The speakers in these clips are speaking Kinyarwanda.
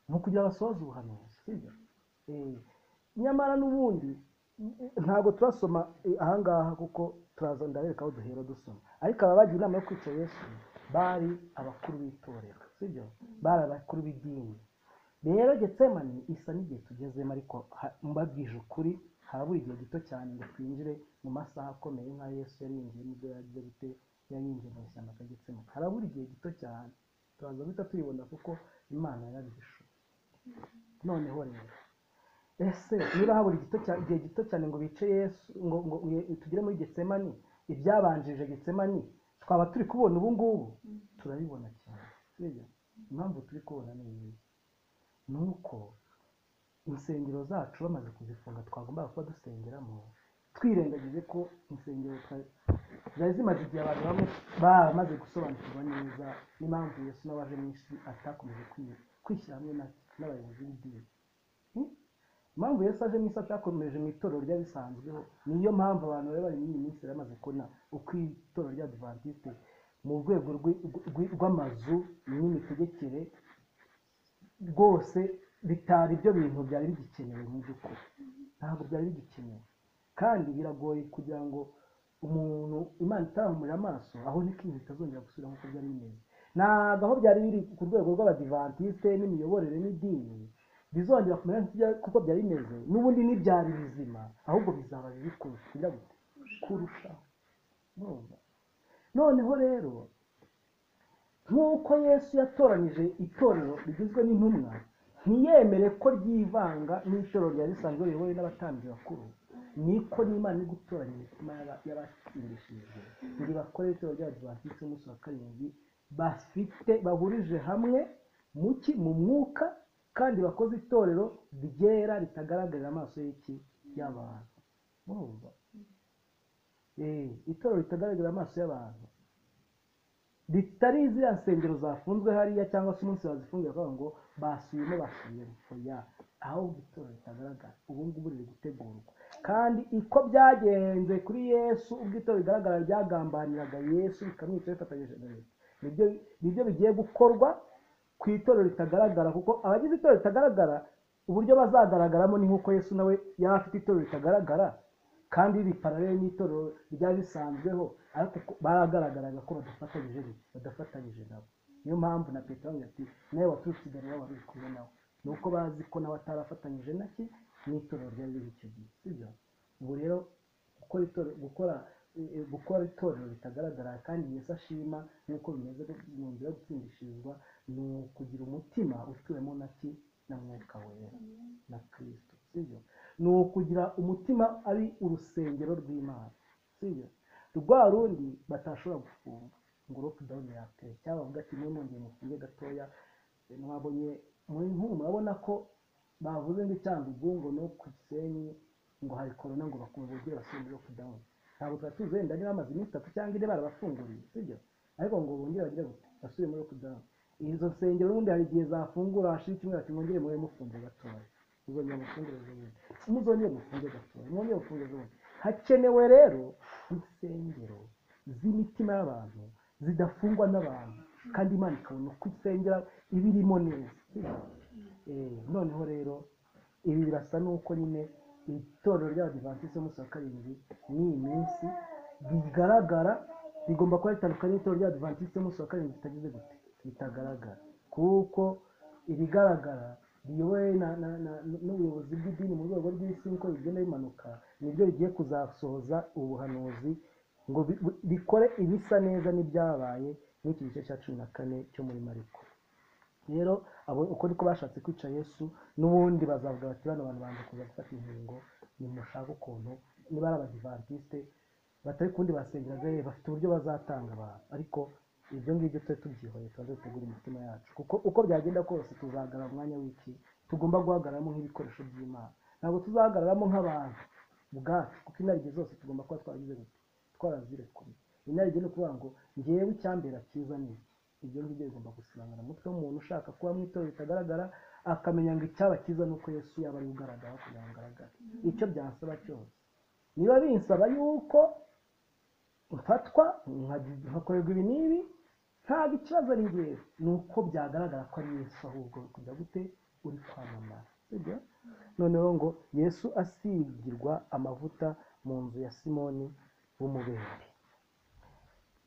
ni ukugira basohoze ubuhanuzi sibyo nyamara n'ubundi ntabwo turasoma ahangaha kuko turaza ndabereka aho duhera dusoma ariko aba bagiye inama yo kwica yesu bari abakuru b'itorero sibyo bari abakuru b'idini rero getsemani isa n'igihe tugezemo ariko mbabwije ukuri harabura igihe gito cyane ngo twinjire mu masaha akomeye nka yesu yari yinjiye n'ibyo yagize gute yari yinjiye mu ishyamba rya getsemani harabura igihe gito cyane turaza guhita tuyibona kuko imana yarabihishe noneho rero ese niba habura igihe gito cyane ngo bice yesu ngo tugere muri getsemani ibyabanjirije getsemani twaba turi kubona ubu ngubu turabibona cyane impamvu turi kubona ni iyi ni uko insengero zacu bamaze kuzifunga twagombaga kuba dusengeramo twirengagije ko insengero zari zimaze igihe abantu bamwe bamaze gusobanukirwa neza n'impamvu yesu n'abaje mu isi atakomeje kwishyira hamwe n'abayobozi b'idini impamvu yesi aje mu isi atakomeje mu itorero ry'abisanzweho niyo mpamvu abantu bari bari muri iyi minsi bamaze kubona uko itorero ry'adivantisite mu rwego rw'amazu n'imitegekere rwose bitari ibyo bintu byari bigikenewe mu by'ukuri ntabwo byari bigikenewe kandi biragoye kugira ngo umuntu imana itarahumurira amaso aho niko ibintu bitazongera gusubira nk'uko byari bimeze ntabwo aho byari biri ku rwego rw'abadivantisite n'imiyoborere n'idini bizongera kumera kuko byari bimeze n'ubundi ntibyari bizima ahubwo bizaba biri kurushaho noneho rero nk'uko yesu yatoranyije itorero rigizwe n'intumwa ntiyemere ko ryivanga n'itorero ryari risanzwe riyobowe n'abatambyi bakuru niko n'imana iri gutoranya imitima y'abasindishijwe ngo bakore itorero ryabo bafite umunsi wa karindwi bafite bahurije hamwe muki mu mwuka kandi bakoze itorero ryera ritagaragarira amaso y'iki y'abantu itorero ritagaragarira amaso y'abantu ritari ziriya nsengero zafunzwe hariya cyangwa se umunsi bazifungiye bakavuga ngo basubiyemo basubiyemo oya ahubwo itorero ritagaragara ubu ngubu riri gutegurwa kandi uko byagenze kuri yesu ubwo itorero rigaragara ryagambaniraga yesu rikamwica rifatanyije na leta nibyo bigiye gukorwa ku itorero ritagaragara kuko abagize itorero ritagaragara uburyo bazagaragaramo ni nk'uko yesu nawe yari afite itorero ritagaragara kandi ripararere n'itorero ryari risanzweho ariko baragaragaraga ko badafatanyije badafatanyije nabo niyo mpamvu na petero ati nawe waturutse imbere waba uri kumwe nawe ni uko bazi ko nawe atarafatanyije nake n'itorero ryari riri icyo gihe sibyo ubu rero gukora itorero gukora gukora itorero ritagaragara kandi yesu ashima nk'uko bimeze mu nzira yo gutsindishirizwa ni ukugira umutima utuwemo naki na mwuka wera na kirisito sibyo ni ukugira umutima ari urusengero rw'imana sibyo rwa rundi batashobora gufunga ngo roke dawuni yatere cyangwa bavuga ati niyo mwongeye mufunge gatoya mwabonye muri nk'ubu murabona ko bavuze ngo icyangugu ngo no ku gisenyi ngo hari korona ngo bakumva uburyo basubire roke dawuni ntabwo tuba tuzi wenda niba bamaze iminsi itatu cyangwa ine barabafunguriye sibyo ariko ngo bongere bagire gute basubire muri roke dawuni izo nsengero ubundi hari igihe zafungura hashira icyumweru ati mwongere mube mufungure gatoya muzongera mufungure z'ubundi muzongere mufungure gatoya mwongere mufungure z'ubundi hakenewe rero insengero z'imitima y'abantu zidafungwa n'abantu kandi imana ikabona uko isengera ibirimo neza noneho rero ibi birasa n'uko nyine itorero ry'abadivantisite y'umunsi wa karindwi n'iyi minsi bigaragara rigomba kuba ritandukanye n'itorero ry'abadivantisite y'umunsi wa karindwi ritagize gute ritagaragara kuko ibigaragara biyobowe n'ubuyobozi bw'idini mu rwego rw'isi niko bigenda bimanuka nibyo bigiye kuzasohoza ubuhanuzi ngo bikore ibisa neza n'ibyabaye n'iki gice cya cumi na kane cyo muri mariko rero abo uko niko bashatse kwica yesu n'ubundi bazavuga bati bano bantu banze kuza gufata inkingo nimushaka ukuntu niba ari abadivantisite batari kundi basengeraga bafite uburyo bazatanga abantu ariko ibyo ngibyo tujye tubyihoye tuba dutegura imitima yacu kuko uko byagenda kose tuzahagarara umwanya w'iki tugomba guhagararamo nk'ibikoresho by'imana ntabwo tuzahagararamo nk'abantu ubwacu kuko inarijye zose tugomba kuba twaragize gute twarazirekuye inarijye ni ukuvuga ngo ngewe icyambera cyiza ni ibyo ngibyo bigomba gusibangana umutwe w'umuntu ushaka kuba mu itorero ritagaragara akamenya ngo icyaba cyiza ni uko yesu yaba ari ugaragara kugira ngo agaragare icyo byasaba cyose niba binsaba yuko mfatwa nkakorerwa ibi n'ibi ntabwo ikibazo ari ngewe ni uko byagaragara ko ari yesu ahubwo kujya gute uri kwamamara sibyo noneho ngo yesu asigirwa amavuta mu nzu ya simoni w'umubembe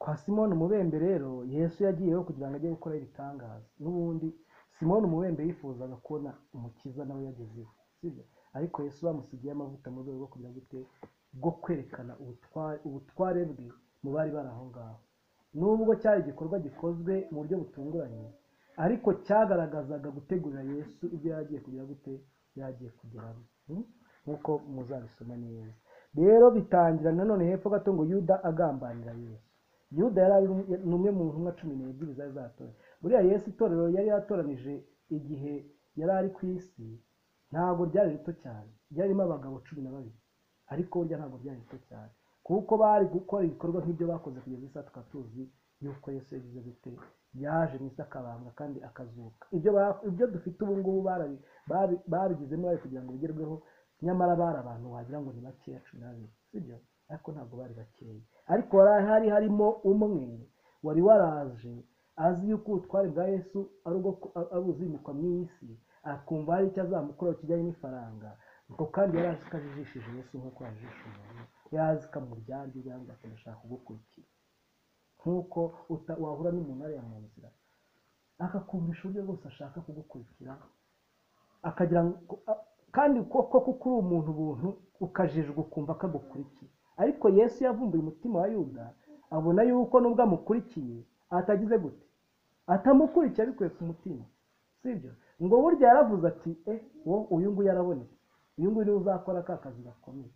kwa simoni umubembe rero yesu yagiyeho kugira ngo ajye gukora ibitangaza n'ubundi simoni umubembe yifuzaga kubona umukiza nawe yagezeho sibyo ariko yesu bamusigiye amavuta mu rwego rwo kugira ngo ute bwo kwerekana ubutware ubutware bwe mu bari bari aho ngaho nubwo cyari igikorwa gikozwe mu buryo butunguranye ariko cyagaragazaga gutegurira yesu ibyo yagiye kugira gute yagiye kugeramo Hmm? nk'uko muzabisoma neza rero bitangira nanone hepfo gato ngo yuda agambanira yesu yuda yari ari ni umwe mu ntumwa cumi n'ebyiri zari zatoye buriya yesu itorero yari yatoranije igihe yari ari ku isi ntabwo ryari rito cyane ryarimo abagabo cumi na babiri ariko burya ntabwo byari bito cyane kuko bari gukora ibikorwa nk'ibyo bakoze kugeza isa tukaba tuzi yuko yesu yagize gute yaje mu isi akabambwa kandi akazuka ibyo ba- ibyo dufite ubu ngubu barabi- babi- babigizemo bari kugira ngo bigerweho nyamara bari abantu wagira ngo ni bakeya cumi n'abiri sibyo ariko ntabwo bari bakeya ariko hari hari harimo umwe wari waraje azi yuko ubutware bwa yesu ari ubwo ku- ari ubuzimikwa mu isi akumva hari icyo azamukuraho kijyanye n'ifaranga ngo kandi yari azi ko ajijishije yesu nk'uko yajijisha umuntu yari azi ko amuryange cyangwa akanashaka kugukurikira nk'uko uta- wahura n'umuntu ariya mu nzira akakumvisha uburyo bwose ashaka kugukurikira akagira ngo a- kandi koko kuko uri umuntu ubuntu ukajijwa ukumva ko agukurikiye ariko yesu yavumbuye umutima wa yuda abona yuko nubwo amukurikiye atagize gute atamukurikiye abikuye ku mutima sibyo ngo burya yaravuze ati e wo uyu nguyu arabonetse uyu nguyu niwe uzakora ka kazi gakomeye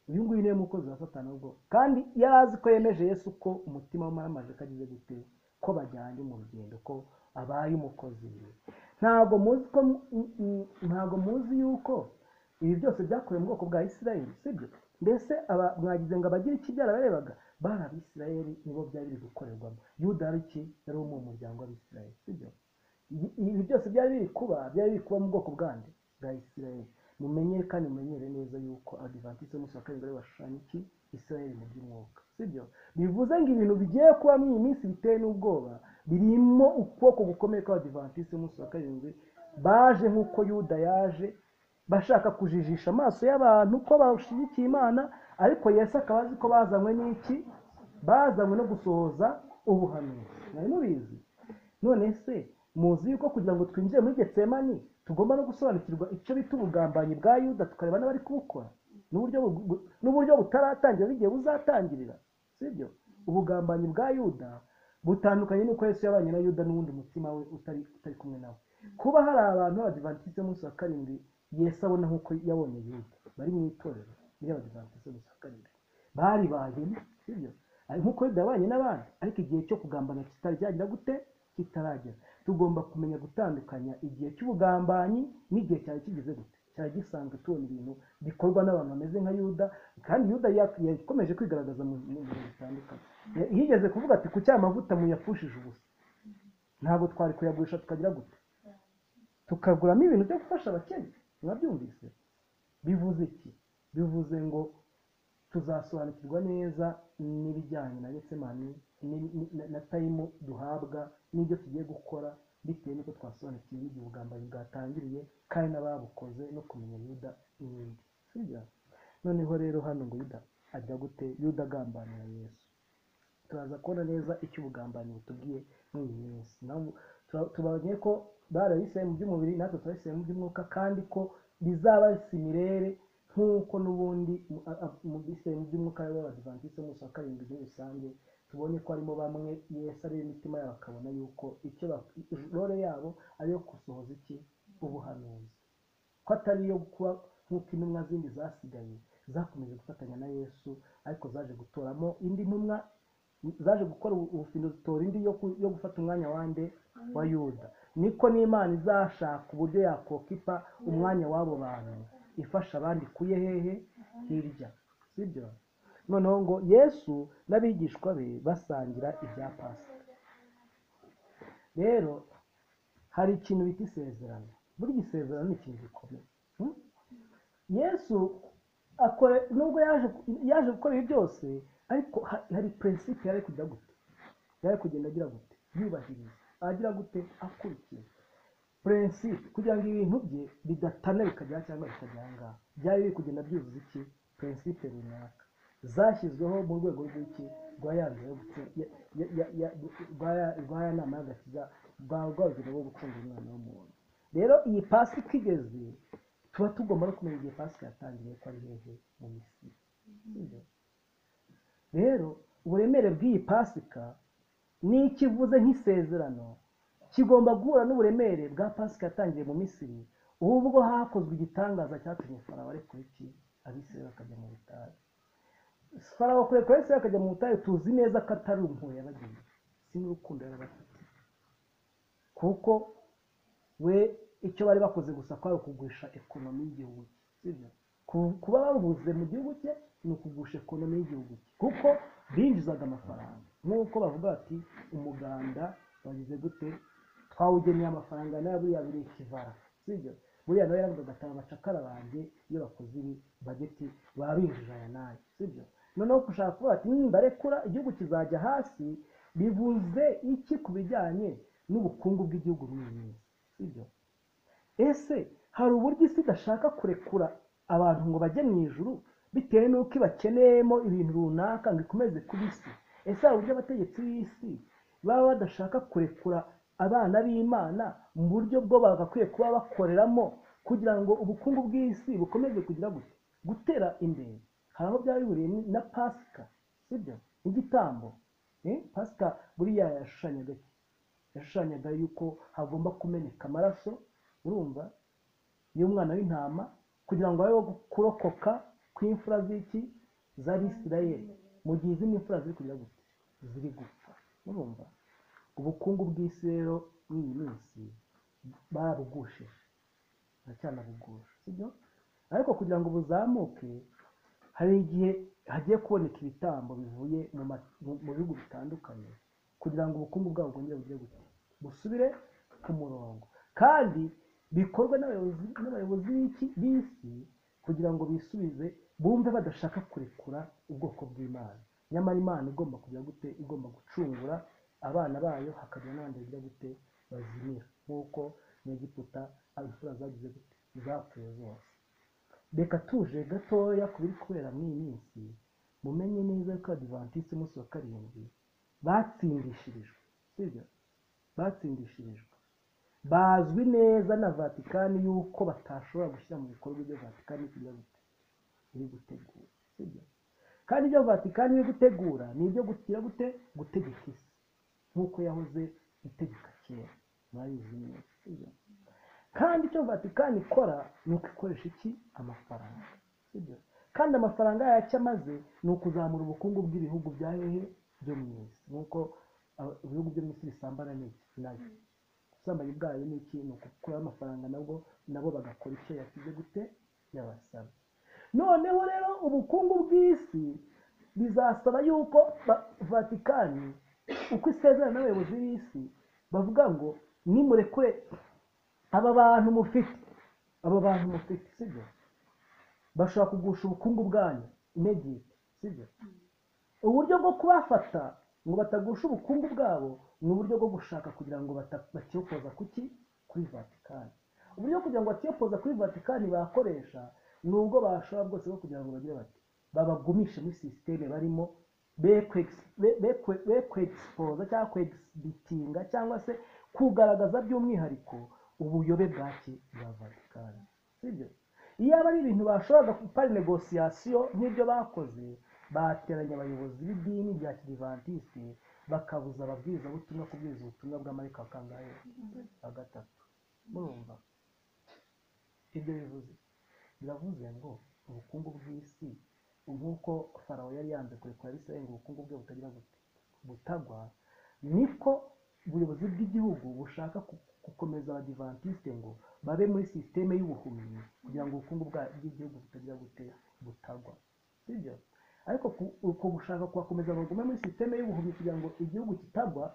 uyu nguyu niwe mukozi wa satani ubwo kandi yari azi ko yemeje yesu ko umutima w'amaramaje ko agize gute ko bajyanye mu rugendo ko abaye umukozi we. ntabwo muzi ko mu- mu- mu- ntabwo muzi yuko ibi byose byakorewe mu bwoko bwa isirayeli sibyo mbese aba- mwagize ngo abagira iki byarabarebaga bari abisirayeli nibo byari biri gukorerwamo yuda yari iki yari wo mu muryango w'abisirayeli sibyo Ibi- ibi byose byari biri kuba byari biri kuba mu bwoko bwande bwa isirayeli mumenyere kandi mumenyere neza yuko adivantisite y'umunsi wa karindwi ari bashushanya iki isirayeli mu by'umwuka sibyo bivuze ngo ibintu bigiye kuba muri iyi minsi biteye n'ubwoba birimo ukuboko gukomeye kw'abadivantisite y'umunsi wa karindwi baje nk'uko yuda yaje bashaka kujijisha amaso y'abantu ko bashyigikiye imana ariko yesu akaba azi ko bazanywe n'iki bazanywe no gusohoza ubuhanuzi mwari mubizi none se muzi yuko kugira ngo twinjire muri getsemani tugomba no gusobanukirwa icyo bita ubugambanyi bwa yuda tukareba n'abari kubukora n'uburyo bu- bu- n'uburyo butaratangira n'igihe buzatangirira sibyo ubugambanyi bwa yuda butandukanye n'uko yesu yabanye na yuda n'uwundi mutima we utari utari kumwe nawe kuba hari abantu b'abadivantisite b'umunsi wa karindwi yesu abona nk'uko yabonye yuda bari mu itorero ry'abadivantisite b'umunsi wa karindwi bari bageni sibyo Ari- nk'uko yuda yabanye n'abandi ariko igihe cyo kugambana kitaragera gute kitaragera tugomba kumenya gutandukanya igihe cy'ubugambanyi n'igihe cyari kigize gute cyari gisanzwe tubona ibintu bikorwa n'abantu bameze nka yuda kandi yuda ya- yakomeje kwigaragaza mu mu bintu bitandukanye Ya- yigeze kuvuga ati ku cyamavuta muyapfushije ubusa ntabwo twari kuyagurisha tukagira gute tukaguramo ibintu byo gufasha abakene mwabyumvise bivuze iki bivuze ngo tuzasobanukirwa neza n'ibijyanye na getsemani ni- ni- na- na tayimu duhabwa n'ibyo tugiye gukora bitewe n'uko twasobanukiwe n'igihe ubugambanyi bwatangiriye kandi n'ababukoze no kumenya yuda n'ibindi sibyo noneho rero hano ngo yuda ajya gute yuda agambanira yesu turaza kubona neza icyo ubugambanyi butubwiye muri iyi minsi Nabo- tura- tubonye ko barabiseye mu by'umubiri natwe turabiseye mu by'umwuka kandi ko bizaba simirere nk'uko n'ubundi mu- a- a- mu biseye mu by'umwuka b'abadivantisite b'umunsi wa karindwi muri rusange tubonye ko harimo bamwe yesu ari imitima yabo akabona yuko icyo bak- role yabo ari iyo gusohoza iki ubuhanuzi ko atari iyo kuba nk'uko intumwa zindi zasigaye zakomeje gufatanya na yesu ariko zaje gutoramo indi ntumwa zaje gukora ubu- ubufindo zitora indi yo ku- yo gufata umwanya wa nde wa yuda niko n'imana izashaka uburyo yakokipa umwanya w'abo bantu ifasha abandi kuye hehe hirya sibyo noneho ngo yesu n'abigishwa be basangira ibya pasika rero hari ikintu bita isezerano burya isezerano ni ikintu gikomeye Hmm? yesu akore nubwo yaje yaje gukora ibi byose ariko ha- hari prinsipe yari kujya gute yari kugenda agira gute yubahiriza agira gute akurikiza purinsipe kugira ngo ibintu bye bidatana bikajya cyangwa bikajya aha ngaha byari biri kugenda byuzuza iki purinsipe runaka zashyizweho mu rwego rw'iki rwa ya nzira yo gucu- ya- ya- ya- ya- rwa ya- rwa ya nama y'agakiza rwa rwa rugero rwo gukunda umwana w'umuntu rero iyi pasi uko igeze tuba tugomba no kumenya igihe pasi yatangiye ko ari hehe mu misiri sibyo rero uburemere bw'iyi pasika n'icyo ivuze nk'isezerano kigomba guhura n'uburemere bwa pasika yatangiye mu misiri ubwo hakozwe igitangaza cyatumye farawo areka iki abisirayeli bakajya mu butayu farawo kureka abisirayeli bakajya mu butayu tuzi neza ko atari impuhwe yabagiye si n'urukundo yari abafite kuko we icyo bari bakoze gusa kwari ukugusha ekonomi y'igihugu cye sibyo Ku- kuba babuze mu gihugu cye ni ukugusha ekonomi y'igihugu cye kuko binjizaga amafaranga nk'uko bavuga bati umuganda bagize gute twawugeneye amafaranga nayo buriya biri ikivara sibyo buriya nawe yaravugaga ati abacakara banjye iyo bakoze ibi bageti baba binjije aya n'aya sibyo noneho gushaka kuvuga ati nimbarekura igihugu kizajya hasi bivuze iki ku bijyanye n'ubukungu bw'igihugu muri iyi minsi sibyo ese hari uburyo isi idashaka kurekura abantu ngo bajye mu ijuru bitewe n'uko ibakeneyemo ibintu runaka ngo ikomeze kuba isi ese hari uburyo abategetsi b'isi baba badashaka kurekura abana b'imana mu buryo bwo bagakwiye kuba bakoreramo kugira ngo ubukungu bw'isi bukomeze kugira gute gutera imbere hari aho byaba bihuriye na pasika sibyo n'igitambo Eh, pasika buriya yashushanyaga iki? yashushanyaga yuko hagomba kumeneka amaraso urumva y'umwana w'intama kugira ngo habeho kurokoka kw'imfura z'iki z'abisirayeli mu gihe izindi mfura ziri kugira gute ziri gupfa urumva ubukungu bw'isi rero muri iyi minsi barabugusheje baracyanabugusha sibyo ariko kugira ngo buzamuke hari igihe hagiye kuboneka ibitambo bivuye mu ma- mu- mu bihugu bitandukanye kugira ngo ubukungu bwabo bwongere bujye gute busubire ku murongo kandi bikorwe n'abayobozi n'abayobozi b'iki b'isi kugira ngo bisubize bumve badashaka kurekura ubwoko bw'imana nyamara imana igomba kugira gute igomba gucungura abana bayo hakagira n'abandi bagira gute bazimira nk'uko nyegiputa imfura zagize gute zapfuye zose reka tuje gatoya ku biri kubera muri iyi minsi mumenye neza ko adivantisi umunsi wa karindwi batsindishirijwe sibyo batsindishirijwe bazwi neza na vatikani yuko batashobora gushyira mu bikorwa ibyo vatikani kugira gute iri gutegura sibyo kandi ibyo vatikani iri gutegura ni ibyo gutira gute gutegeka isi nk'uko yahoze itegeka kera murabizi neza sibyo kandi icyo vatikani ikora ni uko ikoresha iki amafaranga sibyo kandi amafaranga yacyo amaze ni ukuzamura ubukungu bw'ibihugu bya hehe byo mu isi nk'uko aba- ibihugu byo mu isi bisambana n'iki nayo ubusambanyi bwayo ni iki ni ukukuraho amafaranga nabwo nabo bagakora icyo yasize gute yabasaba noneho rero ubukungu bw'isi bizasaba yuko ba- vatikani uko isezerana n'abayobozi b'isi bavuga ngo nimurekure aba bantu mufite aba bantu mufite sibyo bashobora kugusha ubukungu bwanyu inegiti sibyo uburyo bwo kubafata ngo batagusha ubukungu bwabo ni uburyo bwo gushaka kugira ngo bata- batiyokoza kuki kuri vatikani uburyo kugira ngo batiyokoza kuri vatikani bakoresha ni ubwo bashobora bwose bwo kugira ngo bagire bati babagumishe muri sisiteme barimo be kwegisi- be- be kwe- be kwegispoza cyangwa kwegibitinga cyangwa se kugaragaza by'umwihariko ubuyobe bwaki bwa vatikani sibyo iyaba ari ibintu bashoboraga gukora negosiyasiyo nk'ibyo bakoze bateranya abayobozi b'idini rya kirivantisite bakabuza ababwirizabutumwa kubwiriza ubutumwa bw'amarika kangahe wa gatatu murumva ibyo bivuze biravuze ngo ubukungu bw'isi nk'uko farawo yari yanze kurekura abisirayeli ngo ubukungu bwe butagira bute butagwa niko ubuyobozi bw'igihugu bushaka ku- gukomeza abadivantisite ngo babe muri sisiteme y'ubuhumyi kugira ngo ubukungu bwa- bw'igihugu butagira bute butagwa sibyo ariko ku- uko gushaka kubakomeza bagume muri sisiteme y'ubuhumyi kugira ngo igihugu kitagwa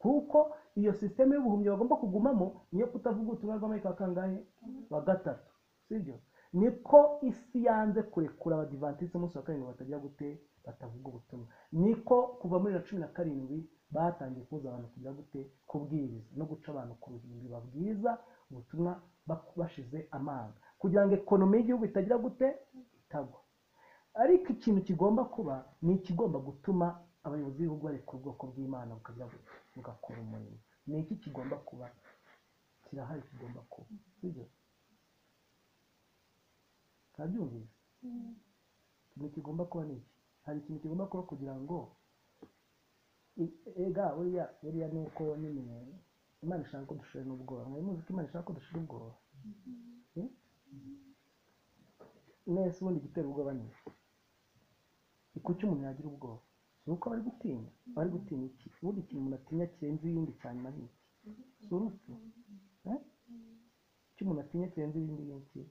kuko iyo sisiteme y'ubuhumyi bagomba kugumamo niyo kutavuga ubutumwa bw'amarika wa kangahe wa gatatu sibyo niko isi yanze kurekura abadivantisite umunsi wa karindwi batagira gute batavuga ubutumwa niko kuva muri na cumi na karindwi batangiye kuza abantu kugira gute kubwiriza no guca abantu ku ruhimbi babwiza ubutumwa bak- bashize amanga kugira ngo ekonomi y'igihugu itagira gute itagwa ariko ikintu kigomba kuba ni ikigomba gutuma abayobozi b'ibihugu bari ku bwoko bw'imana bukagira gute bugakora umurimo ni iki kigomba kuba kirahari kigomba kuba sibyo ntabyumvise ikintu kigomba kuba ni iki hari ikintu kigomba kuba kugira ngo i- ega buriya buriya ni uko nyine imana ishaka ko dushira n'ubwoba mwari muzi ko imana ishaka ko dushira ubwoba Eh? nese ubundi igitera ubwoba ni iki? ni kuki umuntu yagira ubwoba ni uko bari gutinya bari gutinya iki ubundi ikintu umuntu atinya kirenze ibindi cyane na n'iki si urupfu Eh? icyo umuntu atinya kirenze ibindi ngiki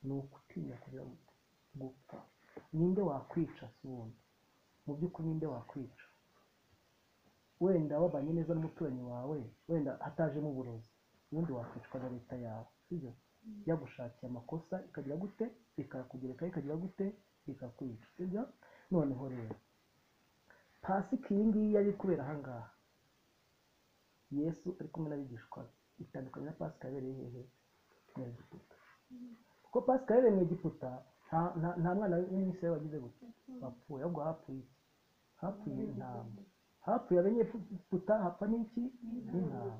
ni ukutinya kugira ngo gupfa ninde wakwica si wundi mu by'ukuri ninde wakwica wenda wabanye neza n'umuturanyi wawe wenda hatajemo uburozi ubundi wakwicwa na leta yawe sibyo yagushakiye amakosa ikagira gute ikakugereka ikagira gute ikakwica sibyo noneho rero pasika iyi ngiyi yari iri kubera ahangaha yesu ari kumwe n'abigishwa be itandukanye na pasika yabereye hehe mu egiputa kuko pasika yabereye mu egiputa nta nta- nta mwana w'umwisiraeli wagize gute wapfuye ahubwo hapfuye iki? hapfuye intama hapfuye abanyegiputa hapfa n'iki n'intama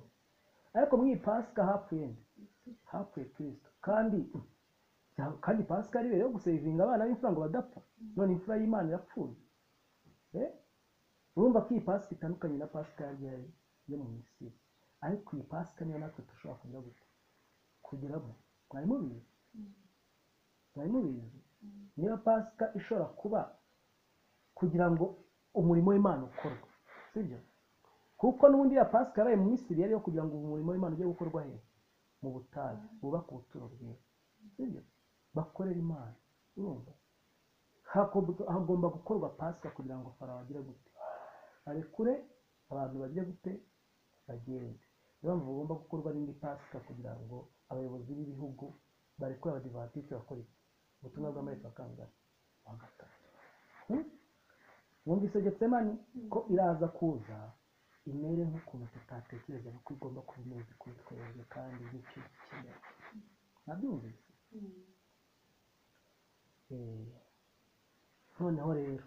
ariko mu iyi pasika hapfuye nde hapfuye kristo kandi kandi pasika yari ibereye yo gusevinga abana b'imfura ngo badapfa none imfura y'imana yapfuye Eh? urumva ko iyi pasika itandukanye na pasika yari ihari yo mu misiri ariko iyi pasika niyo natwe dushobora kugira gute kugiramo mwari mubizi mwari mubizi niyo pasika ishobora kuba kugira ngo umurimo w'imana ukorwe sibyo kuko n'ubundi ya pasika yabaye mu misiri yari iyo kugira ngo umurimo w'imana ujye gukorwa he mu butayu bubaka ubuturo bwiza sibyo bakorera imana urumva Hakob- hagomba gukorwa pasika kugira ngo farawo agire gute arekure abantu bagire gute bagende niyo mpamvu bagomba gukorwa n'indi pasika kugira ngo abayobozi b'ibihugu barekure abadivatisi bakora iki ubutumwa bw'amaherezo akangana bagatanga wumvise getsemani ko iraza kuza imere nk'ukuntu tutatekerezaga ko igomba kuba imeze kuri twebwe kandi n'icyo dukeneye nabyumvise Eh, noneho rero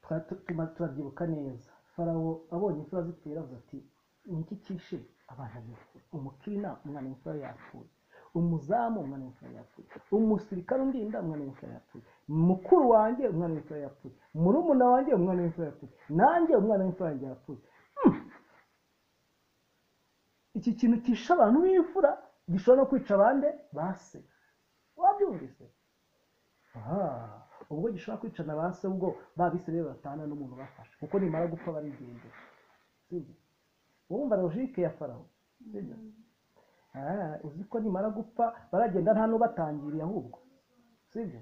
twa- tu- tuma- turabyibuka neza farawo abonye imfura zipfuye aravuga ati niki kishe abana be umukina umwana w'imfura yapfuye umuzamu umwana w'imfura yapfuye umusirikare undinda umwana w'imfura yapfuye mukuru wanjye umwana w'imfura yapfuye murumuna wanjye umwana w'imfura yapfuye nanjye umwana w'imfura yanjye yapfuye Hmm. iki kintu kishe abantu b'imfura gishobora no kwica abande base wabyumvise aha ubwo gishobora kwicana ba se ubwo babisirebe batana n'umuntu bafashe kuko nimara gupfa barigendera sibyo wumva logike ya farawo sibyo Ah, uzi ko nimara gupfa baragenda nta n'ubatangiriye ahubwo sibyo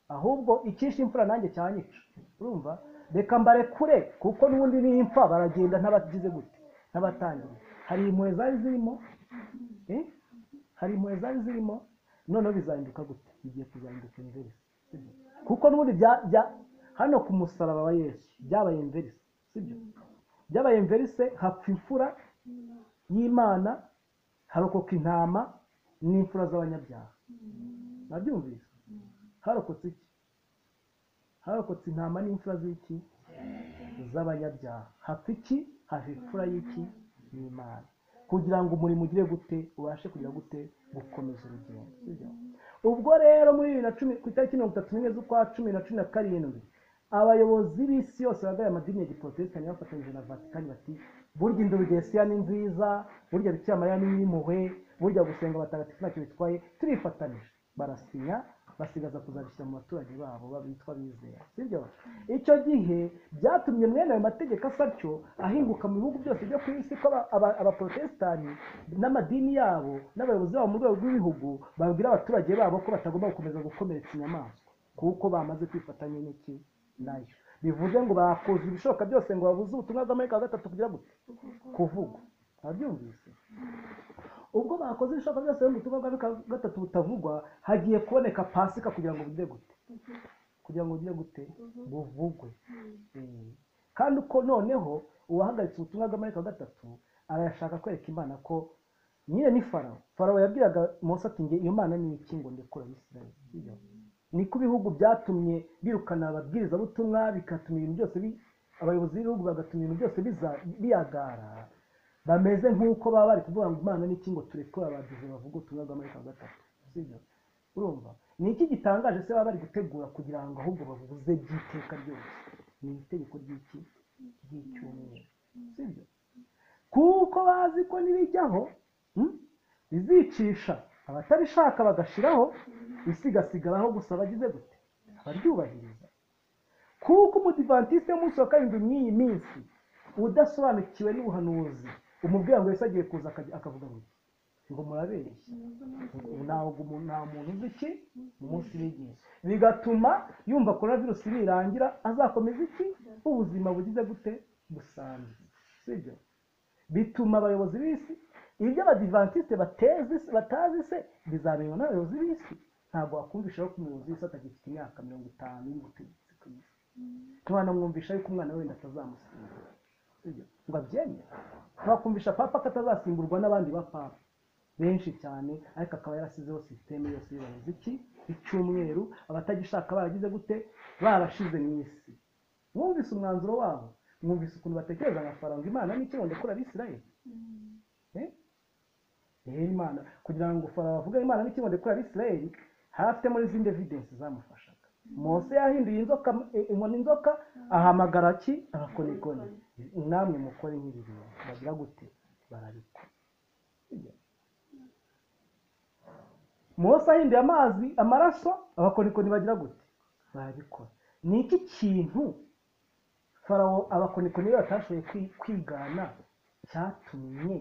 ahubwo icyishe imfura nanjye cyanyica urumva reka mbarekure kuko n'ubundi n'impfa baragenda ntabagize gute ntabatangiriye hari impuhwe zari zirimo eh? hari impuhwe zari zirimo noneho bizahinduka gute bigiye kuzahinduka inverisi sibyo? kuko n'ubundi bya- bya- hano ku musaraba wa yesu byabaye inverisi sibyo byabaye inverisi hapfa imfura y'imana harokoka intama n'imfura z'abanyabyaha nabyumvise harokotse iki harokotse intama n'imfura z'iki z'abanyabyaha hapfa iki hava imfura y'iki y'imana kugira ngo umurimo ugire gute ubashe kugira gute gukomeza urugendo sibyo? ubwo rero muri bibiri na cumi ku itariki mirongo itatu n'imwe z'ukwa cumi na cumi na karindwi abayobozi b'isi yose bahagarariye amadini ya giporotesitanyi bafatanyije na vatikani bati burya indorogesiya ni nziza burya bikira mariya ni iy'impuhwe burya gusenga abatagatifu ntacyo bitwaye turifatanije barasinya basigaza kuzabishyira mu baturage babo babitwa bizera sibyo icyo gihe byatumye mwene ayo mategeko asa atyo ahinguka mu bihugu byose byo ku isi ko aba- aba- abaporotesitanti n'amadini yabo n'abayobozi babo mu rwego rw'ibihugu babwira abaturage babo ko batagomba gukomeza gukomeretsa inyamaswa kuko bamaze kwifatanya n'iki nayo bivuze ngo bakoze ibishoboka byose ngo babuze ubutumwa bw'amarika wa gatatu kugira gute kuvugwa ntabyumvise ubwo bakoze ibishoboka byose ngo ubutumwa bw'amarika wa gatatu butavugwa hagiye kuboneka pasika kugira ngo bugire gute kugira ngo bugire gute buvugwe Eh, kandi uko noneho uwahagaritse ubutumwa bw'amarayika wa gatatu arashaka kwereka imana ko nyine ni farawo farawo yabwiraga Mose ati nge iyo mana ni iki ngo ndekura abisirayeli Iyo. niko ibihugu byatumye birukana ababwirizabutumwa bigatuma ibintu byose bi- abayobozi b'ibihugu bagatuma ibintu byose biza- biyagara bameze nk'uko baba bari kuvuga ngo imana ni iki ngo turekure abagizi bavuga ubutumwa bw'amarayika wa gatatu sibyo urumva ni iki gitangaje se baba bari gutegura kugira ngo ahubwo bavuze by'iteka ryose ni itegeko ry'iki ry'icyumweru sibyo kuko bazi ko nirijyaho hmm, rizicisha abatarishaka bagashiraho risigasigaraho gusa bagize gute abaryubahiriza kuko umudivantiste w'umunsi wa karindwi mw'iyi minsi udasobanukiwe n'ubuhanuzi umubwira ngo yesu agiye kuza akajya- akavuga ngo iki? ngo murabeshya ntabwo umuntu- nta muntu uzi iki mu munsi w'igihe bigatuma yumva korona virusi nirangira azakomeza iki ubuzima bugize gute busanzwe sibyo bituma abayobozi b'isi ibyo abadivantisite batezi se- batazi se bizamenywa n'abayobozi b'isi ntabwo wakumvisha ko umuyobozi w'isi atagifite imyaka mirongo itanu y'ubutegetsi ku isi ntiwanamwumvisha yuko umwana we wenda atazamusimbuza Sibyo? ngo abyemere ntiwakumvisha papa ko atazasimburwa n'abandi ba papa benshi cyane ariko akaba yarasizeho sisiteme yose y'ubuyobozi iki icyumweru abatagishaka baragize gute barashize mu isi mwumvise umwanzuro wabo mwumvise ukuntu batekereza amafaranga imana n'icyo ngo ndekura abisirayeli Eh? Eh, imana kugira ngo farawo avuge imana n'icyo ngo ndekura abisirayeli hafite muri izindi evidensi zamufashaga mose yahinduye inzoka eh, inkoni inzoka ahamagara ki abakonikoni namwe mukore nk'ibi bintu bagira gute barabikora Sibyo? mose ahinduye amazi amaraso abakonikoni bagira gute barabikora ni iki kintu farawo abakonikoni be batashoboye kwi- kwigana cyatumye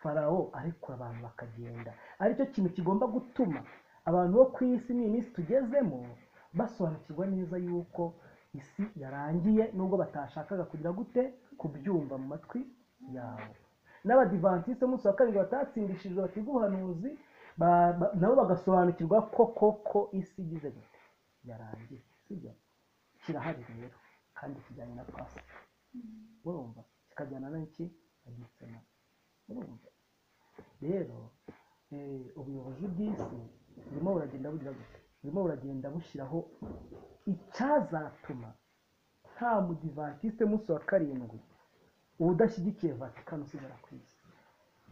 farawo arekura abantu bakagenda aricyo kintu kigomba gutuma abantu bo ku isi n'iminsi tugezemo basobanukirwa neza yuko isi yarangiye nubwo batashakaga kugira gute kubyumva mu matwi yabo n'abadivantisite umunsi wa karindwi batatsindishijwe batiga ubuhanuzi ba- ba- nabo bagasobanukirwa ko koko isi igize gute yarangiye sibyo kirahari rero kandi kijyanye na pasika urumva kikajyana n'iki agitsina urumva rero eh, ubuyobozi bw'isi burimo buragenda bugira gute burimo buragenda bushyiraho icyazatuma nta mudivatiste munsi wa karindwi udashyigikiye vatikani usigara ku isi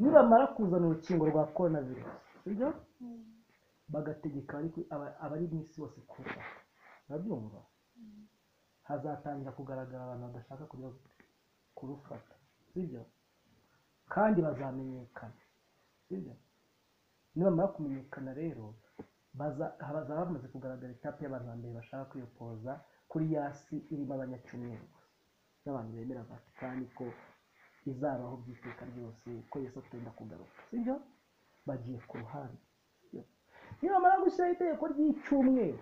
nibamara kuzana urukingo rwa korona virusi sibyo bagategeka abari ku- aba- abari mu isi bose kurufata urabyumva hazatangira kugaragara abantu badashaka kujya kurufata sibyo kandi bazamenyekana sibyo nibamara kumenyekana rero baza- hazaba hamaze kugaragara etape y'abantu ba mbere bashaka kwiyopoza kuri ya si irimo abanyacyumweru gusa n'abantu bemera vatikani ko izabaho by'iteka ryose ko yesu atenda kugaruka sibyo bagiye ku ruhande Sibyo? nibamara gushyiraho itegeko ry'icyumweru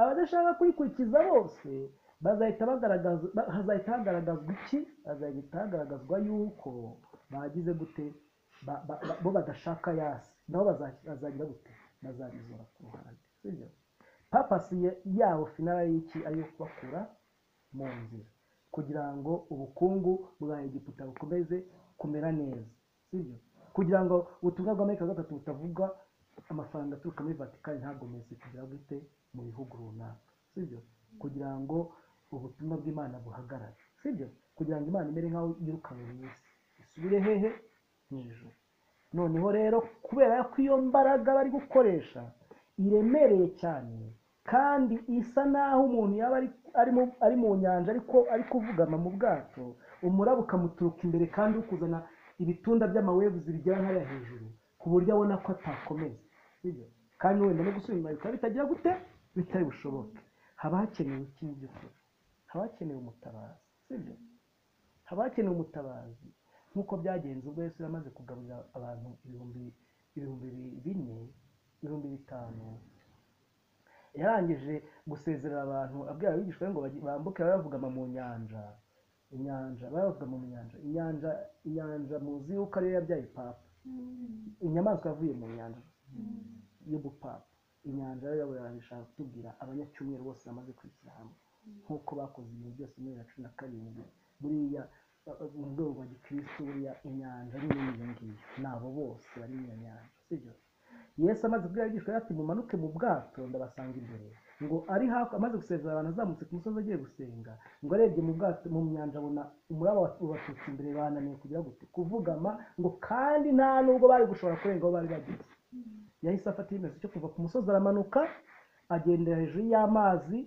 abadashaka kurikurikiza bose bazahita bagaragaza ba- hazahita hagaragazwa iki hazahita hagaragazwa yuko bagize gute ba- ba- ba- bo badashaka yasi nabo baza- bazagira gute bazabizora ku ruhande sibyo papasi ya- yabo finara y'iki ari iyo kubakura mu nzira kugira ngo ubukungu bwa egiputa bukomeze kumera neza sibyo kugira ngo ubutumwa bw'amerika gatatu butavuga amafaranga aturuka muri vatikani ntagomeze kugira gute mu bihugu runaka sibyo kugira ngo ubutumwa bw'imana buhagarare sibyo kugira ngo imana imere nk'aho yirukanywe mu isi isubire hehe mu ijuru noneho rero kubera ko iyo mbaraga bari gukoresha iremereye cyane kandi isa n'aho umuntu yaba ari, ari, mu, ari mu nyanja ariko ari kuvugama mu bwato umuraba ukamuturuka imbere kandi uri kuzana ibitunda by'amawebuzi bigera nk'aya hejuru ku buryo abona ko atakomeza Sibyo? kandi wenda no gusubira inyuma bikaba bitagira gute bitari bushoboke haba hakenewe iki mu by'ukuri haba hakenewe umutabazi sibyo haba hakenewe umutabazi nk'uko byagenze ubwo yesu yamaze kugaburira abantu ibihumbi ibihumbi bi- bine ibihumbi bitanu yarangije gusezerera abantu abwira abigishwa be ngo bajye- bambuke baravugama mu nyanja inyanja baravugama mu nyanja inyanja inyanja muzi yuko ariyo yabyaye papa inyamaswa yavuye mu nyanja y'ubupapa inyanja rero yabo yarabishaka kutubwira abanyacyumweru bose bamaze kwishyira hamwe nk'uko bakoze ibintu byose muri bibiri na cumi na karindwi buriya uh, uh, mu rwego rwa gikristo buriya inyanja ni nini iyo ngiyo ni abo bose bari mu iyo nyanja sibyo yesu amaze kubwira abigishwa ati mumanuke mu bwato ndabasanga imbere ngo ari hafi amaze gusezera abantu azamutse ku musozi agiye gusenga ngo arebye mu bwato mu nyanja abona umuraba ubatutse imbere bananiwe kugira gute kuvugama ngo kandi nta nubwo bari gushobora kurenga aho bari bageze yahise afata icyemezo cyo kuva ku musozi aramanuka agendera hejuru y'amazi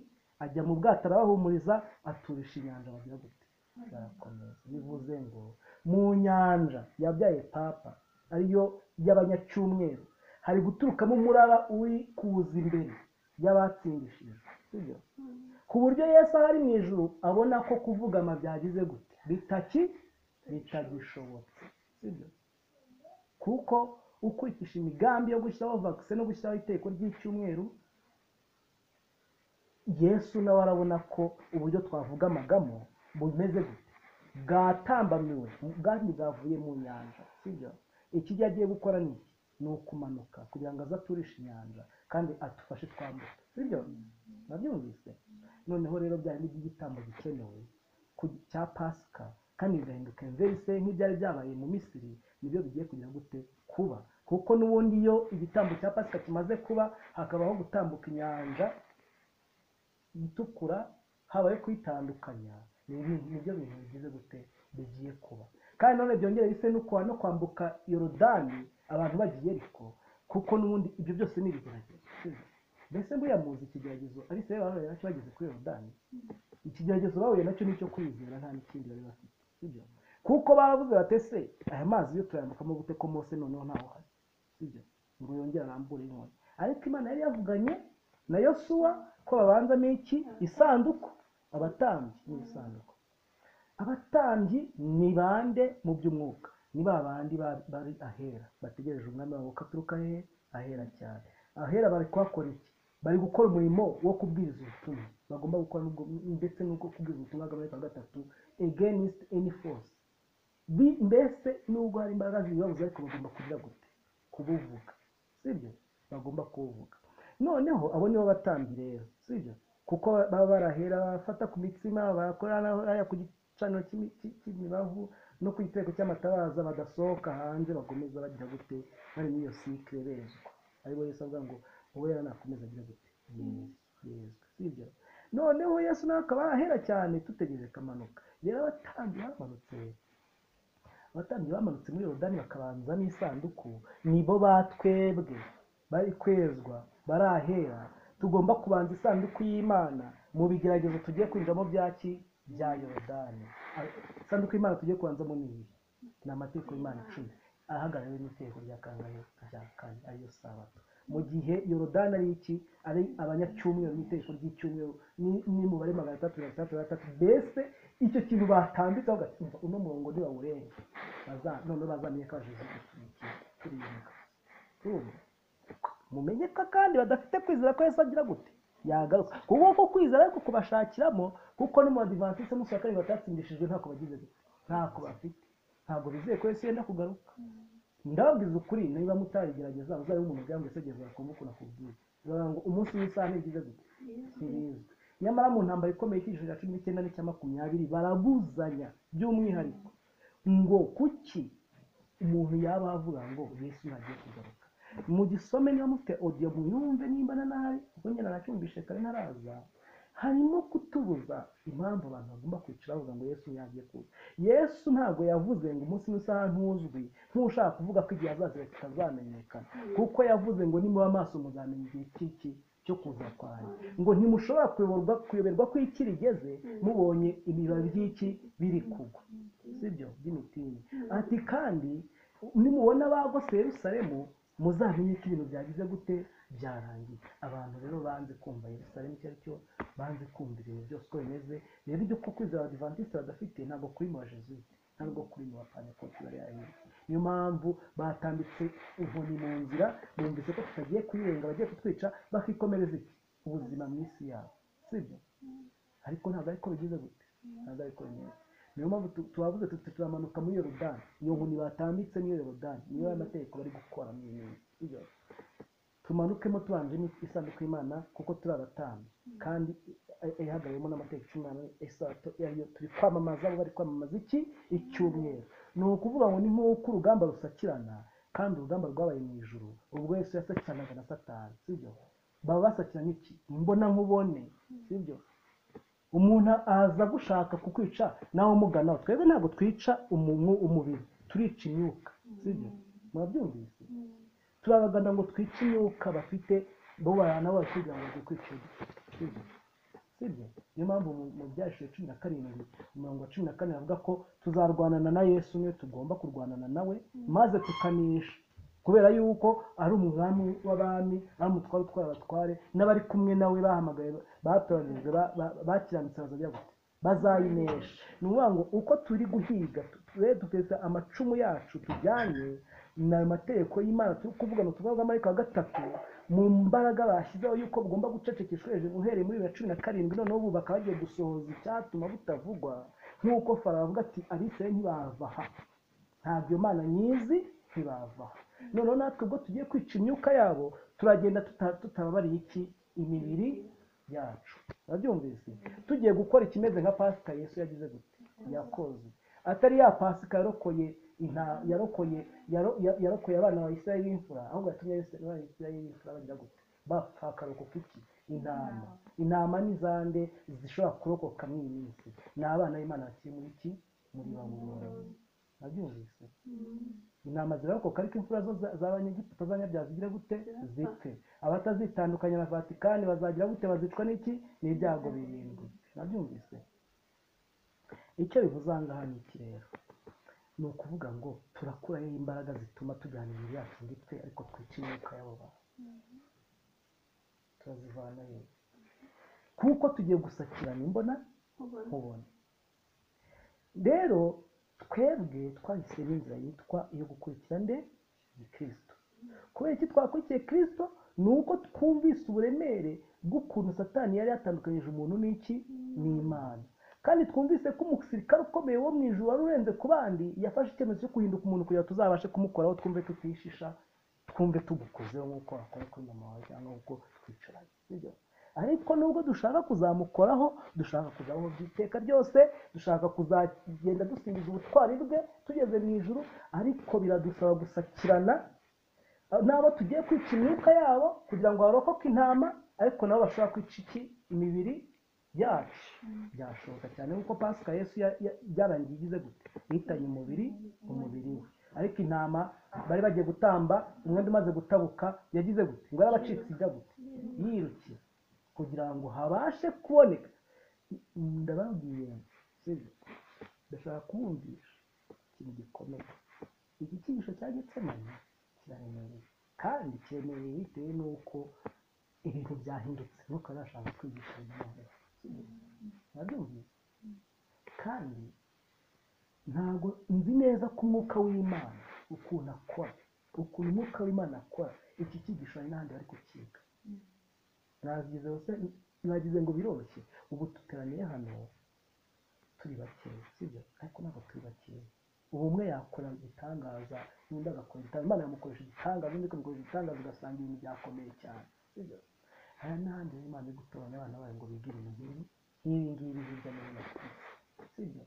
ajya mu bwato arabahumuriza aturisha inyanja bagira gute barakomeza bivuze ngo mu nyanja yabyaye papa ariyo y'abanyacyumweru hari guturukamo umuraba uri kuza imbere y'abatsindishije sibyo ku buryo yesu aho ari mu ijuru abona ko kuvugama byagize gute bitaki bitagishobotse sibyo kuko ukurikiza imigambi yo gushyiraho vakisi no gushyiraho iteko ry'icyumweru yesu nawe arabona ko uburyo twavugamagamo bumeze gute bwatambamiwe kandi bwavuye mu nyanja sibyo ikijya agiye gukora ni iki ni ukumanuka kugira ngo aze aturishe inyanja kandi adufashe twambuka sibyo nabyumvise noneho rero byari n'iby'igitambo gikenewe ku- cya pasika kandi bigahinduka imvese nk'ibyari byabaye mu misiri nibyo bigiye kugira gute kuba kuko n'ubundi iyo igitambo cya pasika kimaze kuba hakabaho gutambuka inyanja itukura habaye kuyitandukanya ni ibintu nibyo bintu bigize gute bigiye kuba kandi none byongera bise no kwa- no kwambuka yorodani abantu bagiye ariko kuko n'ubundi ibyo byose ni ibigeragezo mbese mburiya muzi ikigeragezo abisirayeli bahuye nacyo bageze kuri yorodani ikigeragezo bahuye nacyo ni icyo kwizera nta n'ikindi bari bafite sibyo kuko baravuze bati ese aya mazi yo turayambukamo gute ko mose noneho ntawe uhari sibyo ngo yongere arambure inkoni ariko imana yari yavuganye na yosuwa ko babanzamo iki isanduku abatambyi n'isanduku abatambyi ni bande mu by'umwuka ni ba bandi ba- bari ahera bategereje umwami wabo ko aturuka hehe ahera cyane ahera bari kuhakora iki bari gukora umurimo wo kubwiriza ubutumwa bagomba gukora n'ubwo- ndetse n'uko kubwiriza ubutumwa bw'amategeko ya gatatu against any force Bi- mbese nubwo hari imbaraga zibibabuza ariko bagomba kugira gute kubuvuga sibyo bagomba kubuvuga noneho abo nibo batambyi rero sibyo kuko baba barahera bafata ku mitsima bakora n'aya ku gicaniro cy'imi- cy- cy'imibavu no ku giteko cy'amatabaza badasohoka hanze bakomeza bagira gute bari muri iyo sikire bezwa aribo yesu avuga ngo wowe rero nakomeza agira gute yezwe sibyo noneho yesu nawe akaba ahera cyane tutegereje kamanuka rero abatambyi bamanutse abatambyi bamanutse muri yorodani bakabanza n'isanduku nibo batwebwe bari kwezwa barahera tugomba kubanza isanduku y'imana mu bigeragezo tugiye kwinjiramo byaki bya yorodani isanduku y'imana tugiye kubanzamo ni iyi ni amategeko y'imana icumi ahagarariwe n'itegeko rya kangahe rya kane ariyo sabato mu gihe yorodani ari iki ari abanyacyumweru n'itegeko ry'icyumweru ni- n'imibare magana atatu mirongo itandatu na gatatu mbese icyo kintu batambitseho ugatumva uno murongo ntibawurenga Baza- noneho bazamenye ko bajeje turimuka turumva mumenye ko kandi badafite kwizera ko yesu agira gute yagaruka kuko uko kwizera ariko kubashakiramo kuko no mu badivantise umunsi wa karindwi batatsindishijwe ntako bagize gute ntako bafite ntabwo bizeye ko yesu yenda kugaruka ndababwiza ukuri niba mutarigerageza muzaba umuntu ubwira ngo ese gerageza kumva ukuntu akubwira bivuga ngo umunsi w'isaha ntibigize gute ntibizwi nyamara mu ntambaro ikomeye cy'ijoro cya cumi n'icyenda n'icya makumyabiri barabuzanya by'umwihariko ngo kuki umuntu yaba avuga ngo yesu ntagiye kugaruka mugisome niba mufite audio muyumve nimba na nabi kuko nyine nacyumvishe kare ntaraza harimo kutubuza impamvu abantu bagomba kwicara bavuga ngo yesu ntiyagiye kuza yesu ntabwo yavuze ngo umunsi n'isaha ntuzwi nk'ushaka kuvuga ko igihe azazira kitazamenyekana kuko yavuze ngo nimuba amaso muzamenya igihe cy'iki cyo kuza kwanjye ngo ntimushobora kuyoborwa kuyoberwa ko iki rigeze mubonye ibibabi by'iki biri kugwa sibyo by'imitini ati kandi nimubona bagose yerusalemu muzamenye ko ibintu byagize gute byarangiye abantu rero banze kumva yerusalemu icyo ari cyo banze kumva ibintu byose uko bimeze rero ibyo ko kwizera abadivantisite badafite ntabwo kuri mu bajezuwite ntabwo kuri mu bapanekoti bari ahera niyo mpamvu batambitse inkoni mu nzira bumvise ko tutagiye kuyirenga bagiye kutwica bakikomereza iki ubuzima mu isi yabo sibyo ariko ntabwo ariko bigize gute ntabwo ariko bimeze niyo mpamvu tu- tubavuze tuti turamanuka muri yorodani iyo nkoni batambitse muri yorodani niyo aya mategeko bari gukora mu minsi Sibyo? tumanukemo tubanje n'isanduku y'imana kuko turi abatambyi kandi ihagayemo n'amategeko cumi n'ane esato ariyo turi kwamamaza abo bari kwamamaza iki icyumweru ni ukuvuga ngo ni nk'uko urugamba rusakirana kandi urugamba rwabaye mu ijuru ubwo yesu yasakiranaga na satani sibyo baba basakirana iki mbona nkubone sibyo umuntu aza gushaka kukwica nawe umugana twebwe ntabwo twica umu- umubiri turica imyuka sibyo murabyumvise turabagana ngo twice imyuka bafite bo barana bose kugira ngo bajye kwica sibyo sibyo niyo mpamvu mu- mu byashije cumi na karindwi mirongo cumi na kane avuga ko tuzarwanana na yesu niwe tugomba kurwanana nawe maze tukanesha kubera yuko ari umwami w'abami ari umutware utwara abatware n'abari kumwe nawe bahamagaye batoranijwe ba- ba- bakiranutse bazajya gute bazayinesha ni ukuvuga ngo uko turi guhiga twe duteza amacumu yacu tujyanye n'ayo mategeko y'imana turi kuvugana tuvuga marayika wa gatatu mu mbaraga bashyizeho yuko bugomba gucecekeshwa hejuru uhereye muri bibiri na cumi na karindwi noneho ubu bakaba bagiye gusohoza icyatuma butavugwa nk'uko farawo avuga ati abisiraye ntibava aha ntabwo iyo mana nyizi ntibava aha noneho natwe ubwo tugiye kwica imyuka yabo turagenda tuta- tutababariye iki imibiri yacu urabyumvise tugiye gukora ikimeze nka pasika yesu yagize gute yakoze atari ya pasika yarokoye inta- yarokoye yaro- ya- yarokoye abana ba isirayeli b'imfura ahubwo yatumye Yesu- abana ba isirayeli b'imfura bagira gute bapfa akaruhuko k'iki intama intama ni zande zishobora kurokoka muri iyi minsi ni abana b'imana bakiri muri iki muri babuloni urabyumvise intama zirarokoka ariko imfura zo za- z'abanyegiputa z'abanyabyaha zigira gute zipfe abatazitandukanya na vatikani bazagira gute bazicwa n'iki n'ibyago birindwi nabyumvise icyo bivuze aha ngaha ni iki rero ni ukuvuga ngo turakurayo imbaraga zituma tujyana imibiri yacu muri twe ariko twica imyuka y'abo bantu turazivanayo kuko tugiye gusakirana imbona nkubona rero twebwe twahisemo inzira yitwa iyo gukurikira nde ni kirisito kubera iki twakurikiye kirisito ni uko twumvise uburemere bw'ukuntu satani yari yatandukanyije umuntu n'iki n'imana kandi twumvise ko umusirikare ukomeye wo mu ijuru wari urenze ku bandi yafashe icyemezo cyo guhinduka umuntu kugira ngo tuzabashe kumukoraho twumve tutishisha twumve tugukozeho nk'uko wakora kuri mama wawe cyangwa nk'uko twicaranye sibyo ariko nubwo dushaka kuzamukoraho dushaka kuzabaho by'iteka ryose dushaka kuzagenda dusingiza ubutwari bwe tugeze mu ijuru ariko biradusaba gusakirana n'abo tugiye kwica imyuka yabo kugira ngo barokoke intama ariko nabo bashobora kwica iki imibiri yacu byashoboka cyane kuko pasika yesu ya- ya- byarangiye igize gute ihitanye umubiri umubiri we ariko intama bari bagiye gutamba umwenda umaze gutabuka yagize gute ngo yarabacitse ijya gute yirukira kugira ngo habashe kuboneka ndababwiye sibyo ndashaka kubumvisha ikintu gikomeye iki cyigisho cya getsemane kiraremereye kandi kiremereye bitewe n'uko ibintu byahindutse nuko arashaka kwigisha umuntu urabyumvise kandi ntabwo nzi neza ko umwuka w'imana ukuntu akora ukuntu umwuka w'imana akora iki cyigisho hari n'ahandi bari kukiga nagize bose nagize ngo biroroshye ubu duteraniye hano turi bakeya sibyo ariko ntabwo turi bakeya ubu umwe yakora igitangaza n'undi agakora igitangaza imana yamukoresha igitangaza undi ikamukoresha igitangaza ugasanga ibintu byakomeye cyane sibyo hari n'ahandi rero imana iri gutoranya abana bayo ngo bigire ibintu nk'ibi nk'ibi ngibi hirya no hino ku isi sibyo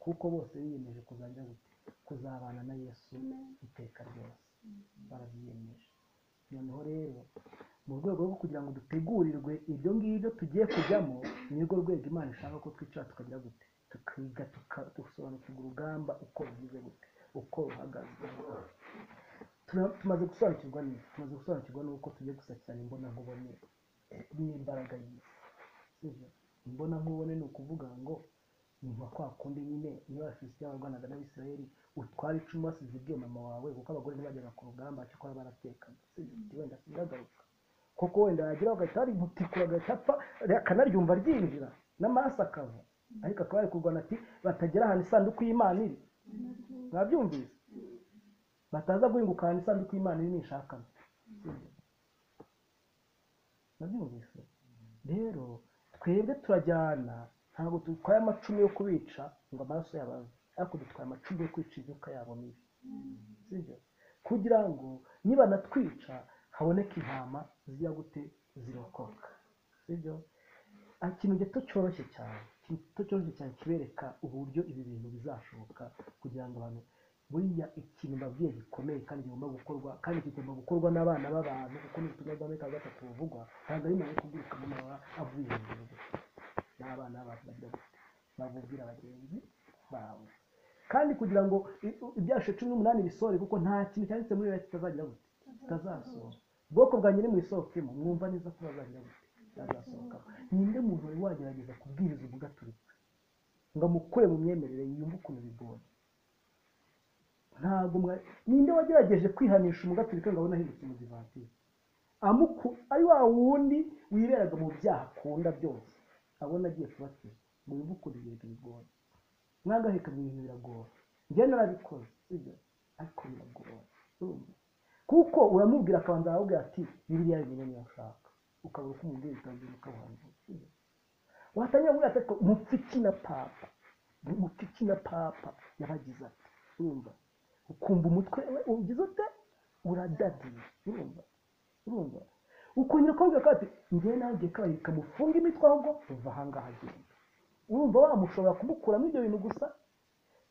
kuko bose biyemeje kuzajya gute kuzabana na yesu iteka ryose barabyiyemeje noneho rero mu rwego rwo kugira ngo dutegurirwe ibyo ngibyo tugiye kujyamo ni rwo rwego imana ishaka ko twicara tukagira gute tukiga tuka- dusobanukirwa urugamba uko rugize gute uko ruhagaze Tura- tumaze gusobanukirwa n'iki tumaze gusobanukirwa n'uko tugiye gusakirana imbona nkubone n'imbaraga y'isi sibyo imbona nkubone ni ukuvuga ngo nyuma kwa kundi nyine niba abafilisitiya barwanaga n'abisirayeli utwara icumu wasize ibyo mama wawe kuko abagore ntibajyaga ku rugamba cyakora baratekaga sibyo Uti wenda sinagaruka koko wenda yagira bagahita barimutikura agahita apfa akanaryumva ryinjira n'amaraso akava ariko akaba yari kurwana ati batagera ahantu isanduku y'imana iri mwabyumvise bataza guhinguka ahantu isanduku y'imana iri nishakana mwabyumvise rero twebwe turajyana ntabwo dutwaye amacumu yo kubica ngo amaraso yabave ariko dutwaye amacumu yo kwica imyuka yabo mibi sibyo kugira ngo nibanatwica haboneke intama zijya gute zirokoka sibyo ikintu gito cyoroshye cyane ikintu gito cyoroshye cyane kibereka uburyo ibi bintu bizashoboka kugira ngo abantu buriya ikintu babwiye gikomeye kandi kigomba gukorwa kandi kigomba gukorwa n'abana b'abantu kuko n'ubutumwa bwa meka gatatu buvugwa ntabwo ari nawe kubwirika amababa avuye hejuru gusa n'abana b'abantu bagira gutya babubwira bagenzi babo kandi kugira ngo i- u- ibyasho cumi n'umunani bisohore kuko nta kintu cyanditse muri biriya kitazagira gute kitazasohora ubwoko bwa nyine mwisohokemo mwumva neza ko bazagira gute kitazasohoka ninde muntu wari wagerageza kubwiriza umugaturika ngo amukure mu myemerere yumve ukuntu bigoye ntabwo mwa ninde wagerageje kwihanisha umugaturika ngo abone ahindutse umudivatiri amuku ari wa wundi wiberaga mu byaha akunda byose abona agiye kubatizwa mu bivuko bibiri bigoye mwangaheka mu bintu biragoye njyewe narabikoze sibyo ariko biragoye urumva kuko uramubwira akabanza arakubwira ati biriya bimenye niyo ushaka ukabura uko umubwira utabwira ukabuhanura sibyo watangira kuvuga ati ariko mupfiki na papa mupfiki na papa yaragize ati urumva ukumva umutwe we ugize ute uradadiye urumva urumva ukongera ukabwira ko ati njyewe nawe ugiye kabahirika mufunge imitwe ahubwo uva ahangaha agenda urumva wamushobora kumukuramo ibyo bintu gusa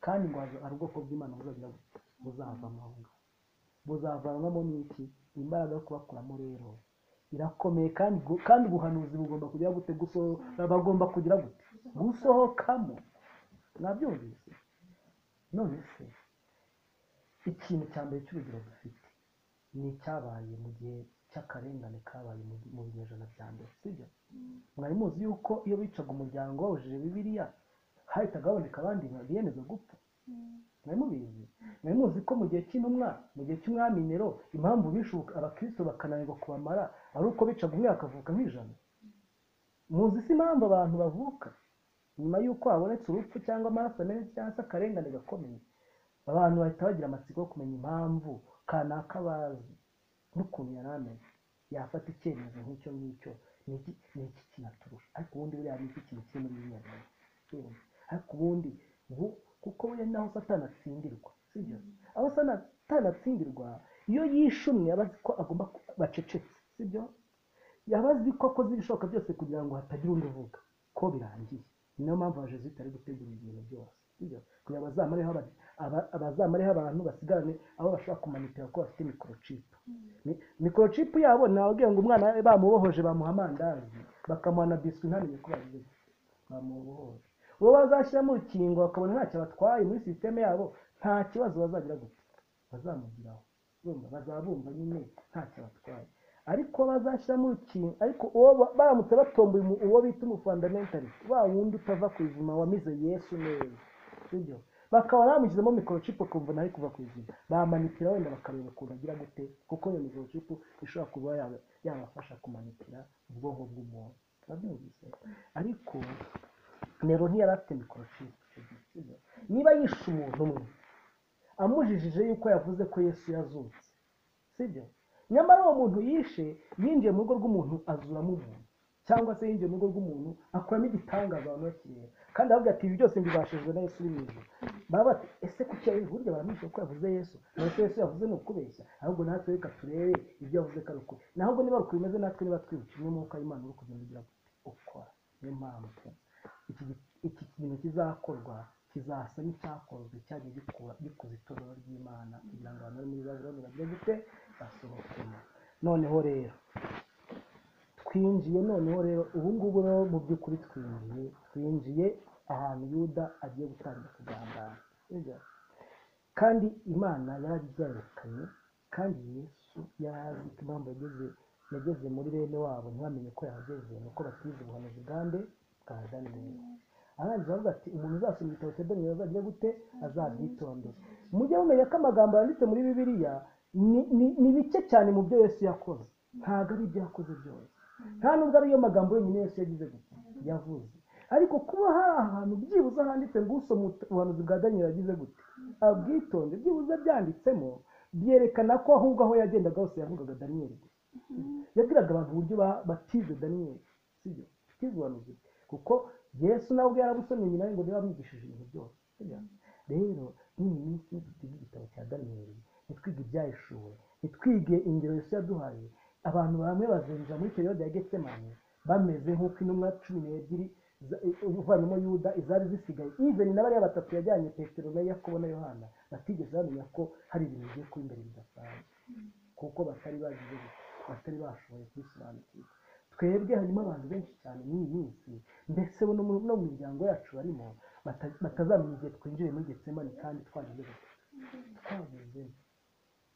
kandi ngo haza- hari ubwoko bw'imana buzagira buti buzavanwa aho ngaho buzavanwamo n'iki imbaraga yo kubakuramo rero irakomeye kandi gu- kandi ubuhanuzi bugomba kugira gute gusohoka bagomba kugira gute gusohokamo mwabyumvise none se ikintu cya mbere cy'urugero dufite ni icyabaye mu gihe cy'akarengane kabaye mu mu binyejana bya mbere sibyo mwari muzi yuko iyo bicaga umuryango bawujije bibiliya hahitaga haboneka abandi biyemeza gupfa mwari mubizi mwari muzi ko mu gihe cy'intumwa mu gihe cy'umwami nero impamvu bishe abakristo bakananirwa kubamara ari uko bicaga umwe bakavuka nk'ijana muzi si impamvu abantu bavuka nyuma y'uko habonetse urupfu cyangwa amaraso menshi cyangwa se akarengane gakomeye abantu bahita bagira amatsiko yo kumenya impamvu kanaka bazi n'ukuntu yari ameze yafata icyemezo nk'icyo ngicyo ni iki ni iki kinaturusha ariko ubundi buriya ni iki kintu kiri muri biriya bintu. Urumva? ariko ubundi bu- kuko buriya naho satani atsindirwa sibyo aho satani atsindirwa iyo yishumye aba azi ko agomba ku- bacecetse sibyo yaba azi ko akoze ibishoboka byose kugira ngo hatagira undi uvuga ko birangiye ni nayo mpamvu ya jesuwite ari gutegura ibintu byose sibyo kugira ngo bazamareho aba- aba- abazamareho abantu basigarane abo bashobora kumanitira ko bafite mikorocipu mikorochipu yabo nababwira ngo umwana bamubohoje bamuha amandazi bakamuha na biswi ntamenye ko bagize bamubohoje uwo bazashyiramo urukingo bakabona ntacyo batwaye muri sisiteme yabo nta kibazo bazagira gute bazamugiraho urumva bazaba bumva nyine ntacyo batwaye ariko bazashyiramo urukingo ariko uwo ba- baramutse batomboye umu- uwo bita umufandamentalist wa wundi utava ku izima wamize yesu neza sibyo bakaba bamushyizemo microchip ukumva ntari kuva ku izina bamanitira wenda bakareba ukuntu agira gute kuko iyo microchip ishobora kuba yaba- yabafasha kumanitira ubwonko bw'umuntu Urabyumvise? ariko nero ntiyari afite microchip niba yishe umuntu umwe amujijije yuko yavuze ko yesu yazutse sibyo nyamara uwo muntu yishe yinjiye mu rugo rw'umuntu azuramo umuntu cyangwa se yinjiye mu rugo rw'umuntu akuramo igitangaza abantu bakireba kandi aravuga ati ibi byose mbibashijwe na yesu uri mu ijuru baba bati ese kuki ari burya baramwishe ko yavuze yesu mbese yesu yavuze ni ukubeshya ahubwo natwe reka turebe ibyo yavuze ko ari ukuri naho ubwo niba ari uko bimeze natwe niba twibuka imwe mwuka w'imana uri kugenda ugira gute ukora niyo mpamvu iki gi- iki kintu kizakorwa kizasa n'icyakozwe cyagiye gikura- gikuza itorero ry'imana kugira ngo abantu bari muri babuloni bagire gute basohokemo noneho rero twinjiye noneho rero ubu ngubu rero mu by'ukuri twinjiye twinjiye ahantu yuda agiye gutangira kugambana Sibyo? kandi imana yarabyerekanye kandi yesu yari ko impamvu yageze yageze muri bene wabo ntibamenye ko yahageze nuko batize ubuhanuzi bwande bwa daniyeli arangiza avuga ati umuntu uzasoma igitabo cya daniyeli azagira gute azabyitondera mujye mumenya ko amagambo yanditse muri bibiliya ni- ni- ni bike cyane mu byo yesu yakoze ntabwo ari ibyo yakoze byose nta nubwo ariyo magambo yonyine yesu yagize gute yavuze ariko kuba hari ahantu byibuze handitse ngo usoma ut- ubuhanuzi bwa daniyeli yagize gute abwitonde byibuze byanditsemo byerekana ko ahubwo aho yagendaga hose yavugaga daniyeli gusa yabwiraga abantu uburyo ba- batize daniyeli sibyo batize ubuhanuzi bwe. kuko yesu nawe ubwe yarabusomye nyina we ngo niba bamwigishije ibintu byose sibyo? rero n'iyi minsi nitwige igitabo cya daniyeli nitwige ibyahishuwe nitwige ingero yesu yaduhaye abantu bamwe bazinjira muri periyode ya getsemane bameze nk'uko intumwa cumi n'ebyiri za- uvanamo yuda izari zisigaye even na bariya batatu yajyanye petero na yakobo na yohana batigeze bamenya ko hari ibintu bigiye kuba imbere bidasanzwe kuko batari bagize batari bashoboye kubisobanukirwa twebwe harimo abantu benshi cyane muri iyi minsi ndetse bo no mu no mu miryango yacu barimo bata- batazamenya igihe twinjiye muri getsemani kandi twageze gute twagezemo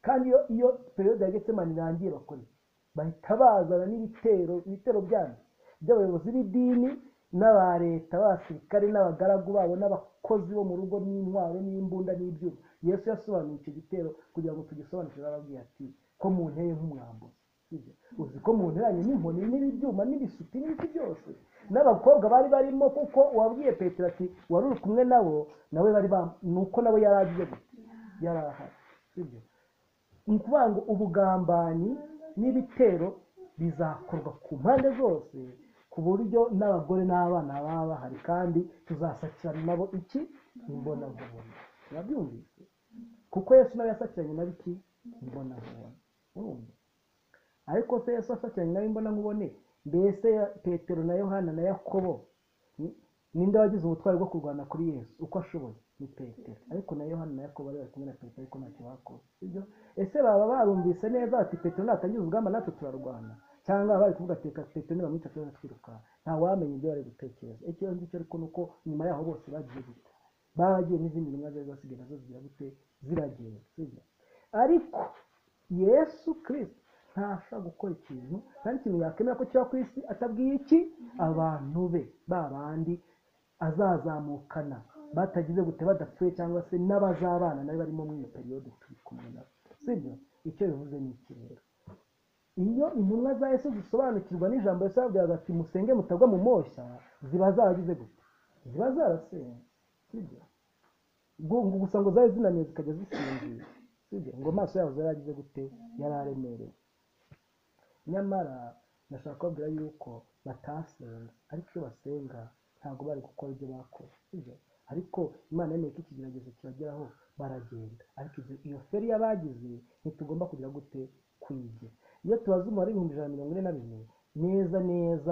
kandi iyo iyo periyode ya getsemani irangiye bakora iki bahita bazana n'ibitero ibitero byabo by'abayobozi b'idini n'aba leta b'abasirikare n'abagaragu babo n'abakozi bo mu rugo n'intwaro n'imbunda n'ibyuma yesu yasobanuye icyo gitero kugira ngo tugisobanukire arababwira ati ko mu nteye nk'umwambuzi sibyo uzi ko mu nteranye n'inkoni n'ibyuma n'ibisuti n'ibiti byose n'abakobwa bari barimo kuko wabwiye petero ati wari uri kumwe nabo nawe bari ba nuko nawe yari agiye gute yari ahari sibyo ni ukuvuga ngo ubugambanyi n'ibitero bizakorwa ku mpande zose ku buryo n'abagore n'abana baba bahari kandi tuzasakirana nabo iki imbonankubone urabyumvise kuko yesu nawe yasakiranye nabo iki imbonankubone urumva ariko se yesu asakiranye nabo imbonankubone mbese ya- petero na yohana na yakobo ni- ninde wagize ubutwari bwo kurwana kuri yesu uko ashoboye ni petero ariko na yohana na yakobo bari bari kumwe na petero ariko ntacyo bakoze sibyo ese baba barumvise neza bati petero natangiza urugamba natwe turarwana cyangwa bari kuvuga ati "Reka petero nibamwica tuze twiruka nta wamenya ibyo bari gutekereza ikibazo ngicyo ariko ni uko nyuma yaho bose bagiye gute bagiye n'izindi ntumwa zari zasigaye nazo zigira gute ziragenda sibyo ariko yesu kirisito ntabasha gukora ikintu nta n'ikintu yakemera ko kiba ku isi atabwiye iki abantu be ba bandi azazamukana batagize gute badapfuye cyangwa se n'abazabana nawe barimo mu iyi periyode turi kumwe nabo sibyo icyo bivuze ni iki rero iyo intumwa za yesu zisobanukirwa n'ijambo yesu yababwiraga ati musenge mutagwa mu moshya ziba zaragize gute ziba zarasenze sibyo Gu- ngo gusa ngo zari zinaniwe zikajya zisinzira sibyo ngo amaso yabo zari agize gute yari aremerewe nyamara ndashaka kubabwira yuko batasenze ariko iyo basenga ntabwo bari gukora ibyo bakoze sibyo ariko imana yemeye ko ikigeragezo kibageraho baragenda ariko ibyo- iyo feriya bagize ntitugomba kugira gute kwigira iyo tubaze umubare w'ibihumbi ijana na mirongo ine na bine neza neza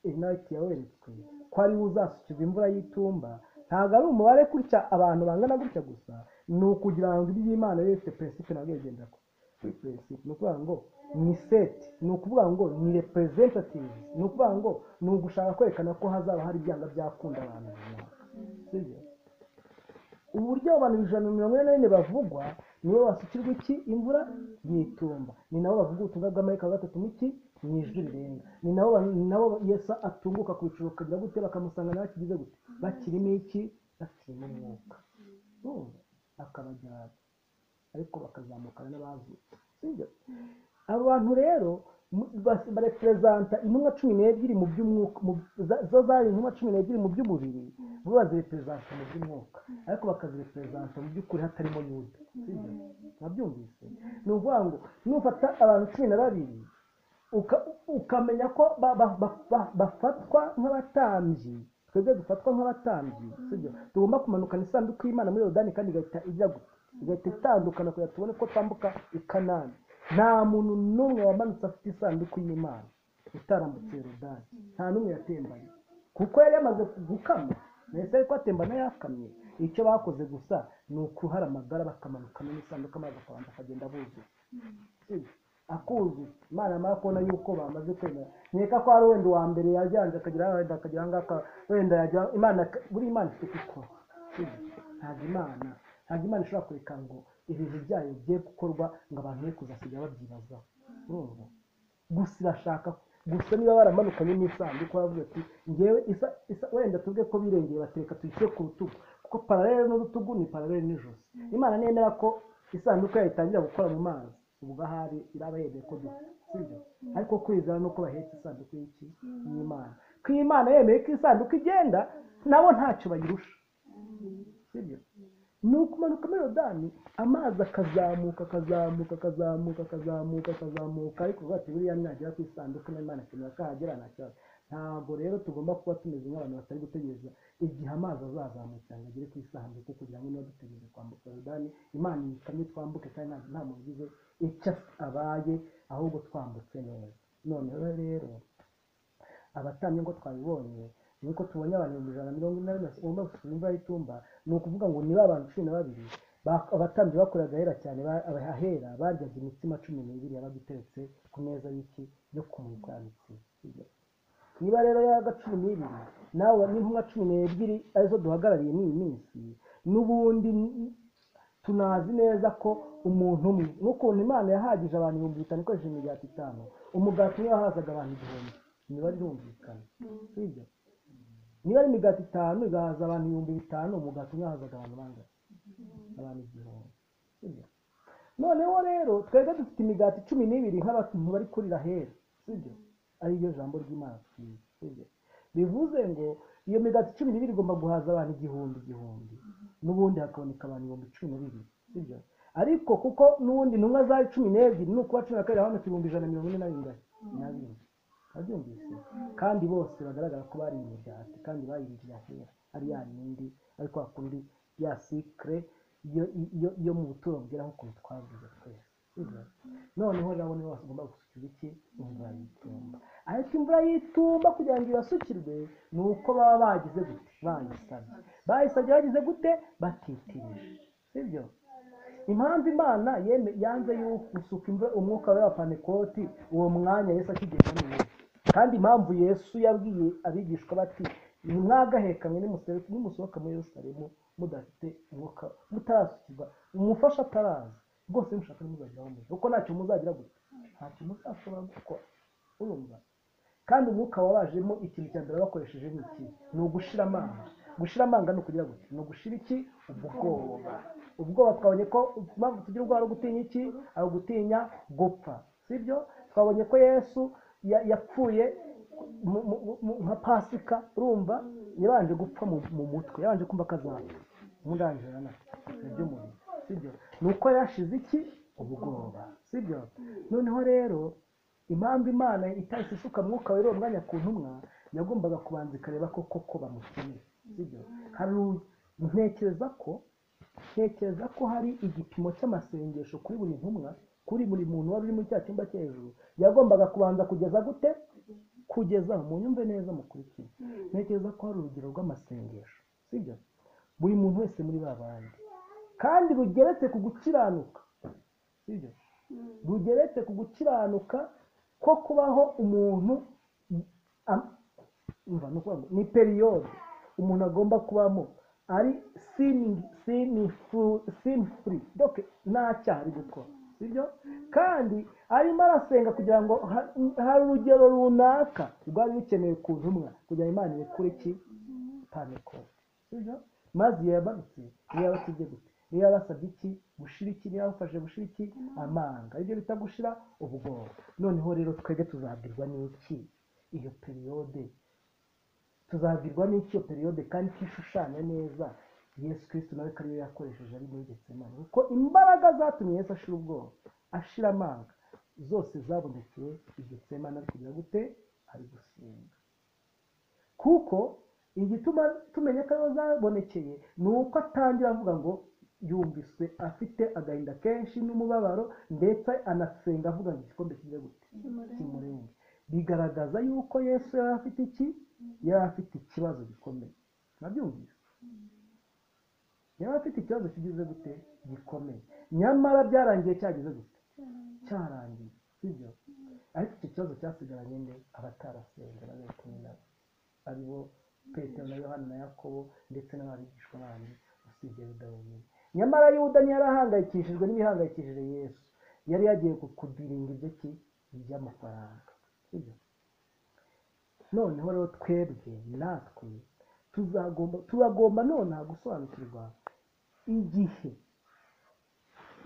inayiti yaweretswe ko ariwo uzasukirwa imvura y'itumba ntabwo ari umubare gutya abantu bangana gutya gusa ni ukugira ngo ibyo imana yari ifite peresipe nabwo bigendera ko peresipe ni ukuvuga ngo ni seti ni ukuvuga ngo ni representative ni ukuvuga ngo ni ugushaka kwerekana ko hazaba hari ibyanga byakunda abantu runaka sibyo uburyo abantu ijana na mirongo ine na bine bavugwa nibo basukirwa iki imvura y'itumba ni nabo bavuga ubutumwa bw'amarika wa gatatu mu iki mu ijwi rirenga ni nabo ba- ni nabo yesu atunguka ku icuro akagira gute bakamusanga nawe akigize gute bakirimo iki bakirimo umwuka Urumva? akabajyana ariko bakazamukana n'abavutse sibyo abo bantu rero mu- bas- bareperezanta intumwa cumi n'ebyiri mu by'umwuka mu- za- zo zari intumwa cumi n'ebyiri mu by'umubiri bo bazireperezanta mu by'umwuka ariko bakazireperezanta mu by'ukuri hatarimo yuda sibyo ntabyumvise ni ukuvuga ngo nufata abantu cumi na babiri uka- ukamenya ko ba- ba- ba- ba- bafatwa nk'abatambyi twebwe dufatwa nk'abatambyi sibyo tugomba kumanukana isanduku y'imana muri yorodani kandi igahita ijya gute igahita itandukana kugira tubone ko twambuka i kanani nta muntu n'umwe wamanutse afite isanduku y'imana utarambutse yorodani nta n'umwe yatembanye kuko yari yamaze gukama mbese ariko atembana yakamye icyo bakoze gusa ni ukuhara amagara bakamanukana n'isanduku amazi akabanza akagenda buzuye sibyo akuzi imana yamara kubona yuko bamaze kwemera nkeka ko hari wenda uwa mbere yajyanje akagira aha, wenda akagira ahangaka wenda yajya imana ka- buri imana ifite icyo ikora sibyo? ntabwo imana ntabwo imana ishobora kureka ngo ibintu byayo bigiye gukorwa ngo abantu be kuzasiga babyibazaho urumva gusa irashaka gusa niba baramanukanye n'isanduku baravuga ati ngewe isa isa wenda tuvuge ko birengeye batereka tuyishyire ku rutugu kuko paralele n'urutugu ni paralele n'ijosi imana nemera ko isanduku yayo itangira gukora mu mazi ubwo ahari iraba yemeye ko dupfa sibyo ariko kwizera nuko bahetse isanduku y'iki y'imana ko imana yemeye ko isanduku igenda nabo ntacyo bayirusha sibyo ni ukumanuka muri Yorodani amazi akazamuka akazamuka akazamuka akazamuka akazamuka ariko uvuga ati buriya mwagera ku isanduku n'imana akenera ko ahagera nta kibazo ntabwo rero tugomba kuba tumeze nk'abantu batari gutegereza igihe amazi azazamukira ngo agere ku isanduku kugira ngo niba dutegereje kwambuka Yorodani imana ikamye twambuke kandi nta- nta muntu ugize icyo abaye ahubwo twambutse neza noneho rero abatambyi nk'uko twabibonye nuko tubonye abantu ibihumbi ijana na mirongo ine na bine basura imva y'itumba ni ukuvuga ngo ni ba bantu cumi na babiri ba- abatambyi bakoraga ahera cyane ba- ahera baryaga imitsima cumi n'ibiri yabaga iteretse ku meza y'iki yo kumurikwa ya mitsima niba rero yaga cumi n'ibiri nawe n'intumwa cumi n'ebyiri arizo duhagarariye n'iyi minsi n'ubundi n- tunazi neza ko umuntu umwe nk'ukuntu imana yahagije abantu ibihumbi bitanu ikoresheje imigati itanu umugati umwe wahazaga abantu igihumbi imibare irumvikana sibyo niba ari imigati itanu igahaza abantu ibihumbi bitanu umugati umwe wahazaga abantu bangahe abantu igihumbi sibyo noneho rero twebwe dufite imigati cumi n'ibiri nk'abantu bari kurira hera sibyo ari ryo jambo ry'imana twize sibyo bivuze ngo iyo migati cumi n'ibiri igomba guhaza abantu igihumbi igihumbi n'ubundi hakaboneka abantu ibihumbi cumi na bibiri sibyo ariko kuko n'ubundi intumwa zari cumi n'ebyiri ni ukuba cumi na kabiri habonetse ibihumbi ijana na mirongo ine na bingana na bine babyumvise kandi bose bagaragara ko bari imigati kandi bayiriye ahera ari ya yindi ariko hakundi ya sikire yo yo- yo mu buturo bwera nk'ukuntu twavuze twese sibyo? noneho rero abo nibo bagomba gusukira iki imvura y'itumba ariko imvura y'itumba kugira ngo ibasukirwe ni uko baba bagize gute bayisabye bayisabye bagize gute batitirije sibyo impamvu imana yeme- yanze yuko gusuka imvura umwuka we wa panekoti uwo mwanya yesu akigenda ni uwo kandi impamvu yesu yabwiye abigishwa bati nimwagahekamwe nimusereke- nimusohoka muri yerusalemu mudafite umwuka mutarasukirwa umufasha ataraza rwose mushaka nimuzageraho mujya kuko ntacyo muzagira gute ntacyo muzashobora gukora urumva kandi umwuka wabajemo ikintu cya mbere bakoresheje ni iki ni ugushira amanga gushira amanga ni ukugira gute ni ugushira iki ubwoba ubwoba twabonye ko impamvu tugira ubwoba ari ugutinya iki ari ugutinya gupfa sibyo twabonye ko yesu ya- yapfuye mu- mu- mu- nka pasika urumva yabanje gupfa mu mu mutwe yabanje kumva akazapfa murangije na iby'umubiri sibyo ni uko yashize iki ubwoba sibyo noneho rero impamvu imana itahise isuka mwuka wera uwo mwanya ku ntumwa yagombaga kubanza ikareba ko koko bamukeneye sibyo hari u- ntekereza ko ntekereza ko hari igipimo cy'amasengesho kuri buri ntumwa kuri buri muntu wari uri muri cya cyumba cyo hejuru yagombaga kubanza kugeza gute kugeza munyumve neza mukurikire ntekereza ko hari urugero rw'amasengesho sibyo buri muntu wese muri ba bandi kandi rugeretse ku gukiranuka sibyo rugeretse ku gukiranuka ko kubaho umuntu am- umva ni ukuvuga ngo ni periyode umuntu agomba kubamo ari sini furi doke nta cyaha ari gukora sibyo kandi arimo arasenga kugira ngo ha- hari urugero runaka rwari rukenewe ku ntumwa kugira ngo imana irekure iki panekoti sibyo maze iyo yabarutse niyo yabatije gute niyo yabasabye iki gushira iki niyo yabafashe gushira iki amanga ibyo bita gushira ubwoba noneho rero twebwe tuzabwirwa n'iki iyo periyode tuzabwirwa n'iki iyo periyode kandi tishushanya neza yesu kristo nawe ko ariyo yakoresheje ari muri getsemane kuko imbaraga zatumye yesu ashira ubwoba ashira amanga zose zabonekeye i getsemane ari kugira gute ari gusenga kuko igituma tumenya ko ariho zabonekeye ni uko atangira avuga ngo yumvise afite agahinda kenshi n'umubabaro ndetse anasenga avuga ngo igikombe kijya gute kimurenge bigaragaza yuko yesu yari afite iki yari afite ikibazo gikomeye nabyumvise yari afite ikibazo kigize gute gikomeye nyamara byarangiye cyagize gute cyarangiye sibyo ariko icyo kibazo cyasigaranye nde abatarasenga bari kumwe nabo ari bo petero na yohani na yakobo ndetse n'ababigishwa bandi usibye yuda wenyine nyamara yuda ntiyari ahangayikishijwe n'ibihangayikishije yesu yari yagiye ku- kudiringa ibyo ki by'amafaranga sibyo noneho rero twebwe natwe tuzagomba turagomba nonaha gusobanukirwa igihe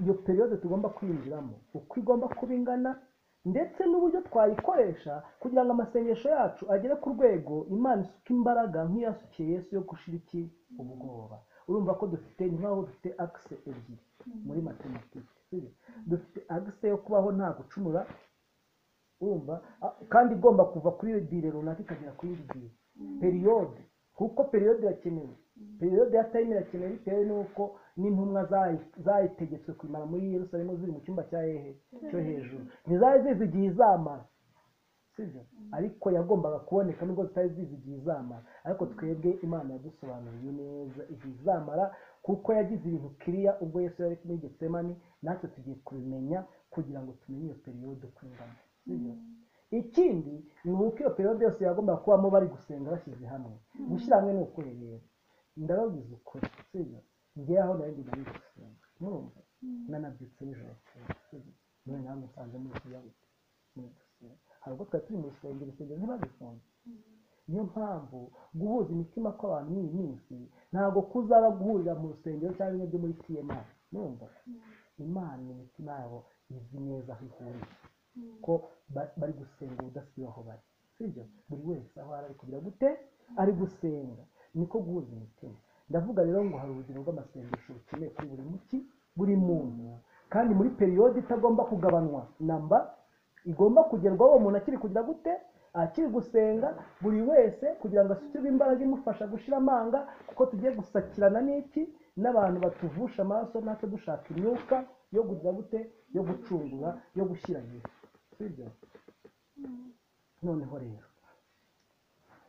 iyo periyode tugomba kwinjiramo uko igomba kuba ingana ndetse n'uburyo twayikoresha kugira ngo amasengesho yacu agere ku rwego imana isuka imbaraga nk'iyasukiye yesu yo gushira iki ubwoba urumva ko dufite ni nk'aho dufite akise ebyiri muri matematike sibyo? dufite akise yo kubaho nta gucumura urumva A- kandi igomba kuva kuri dire runaka ikagera kuri indi dire periyode kuko periyode irakenewe periyode ya tayime irakenewe bitewe n'uko n'intumwa zayi- zayitegetswe kumara muri yerusalemu ziri mu cyumba cya hehe cyo hejuru ntizari zizi igihe izamara sibyo ariko yagombaga kuboneka nubwo tutari zizi igihe izamara ariko twebwe imana yadusobanuriye neza igihe izamara kuko yagize ibintu kiriya ubwo yesu yari muri getsemani natwe tugiye kubimenya kugira ngo tumenye iyo periyode uko ingana sibyo ikindi ni uko iyo periyode yose yagombaga kubamo bari gusenga bashyize hamwe gushyira hamwe ni ukuri rero ndababwiza ukuri sibyo ngera aho nari ngenda muri gusenga murumva nanabyutse nijoro sibyo none namwe nsanze muri kuyabika muri gusenga hari ubwo twari turi mu rusengero rusengero ntibagifunge niyo mpamvu guhuza imitima kw'abantu muri iyi minsi ntabwo kuzaba guhurira mu rusengero cyangwa bimwe byo muri tma numva imana imitima yabo izi neza aho ihuriye ko ba- bari gusenga ubudasiba aho bari sibyo buri wese aho ari ari kugira gute ari gusenga niko guhuza imitima ndavuga rero ngo hari urugero rw'amasengesho rukeneye kuri buri muki buri muntu kandi muri periyode itagomba kugabanywa namba igomba kugerwaho uwo muntu akiri kugira gute akiri gusenga buri wese kugira ngo asukirwe imbaraga imufasha gushira amanga kuko tugiye gusakirana n'iki n'abantu batuvusha amaraso natwe dushaka imyuka yo kugira gute yo gucungura yo gushyira Yesu sibyo noneho rero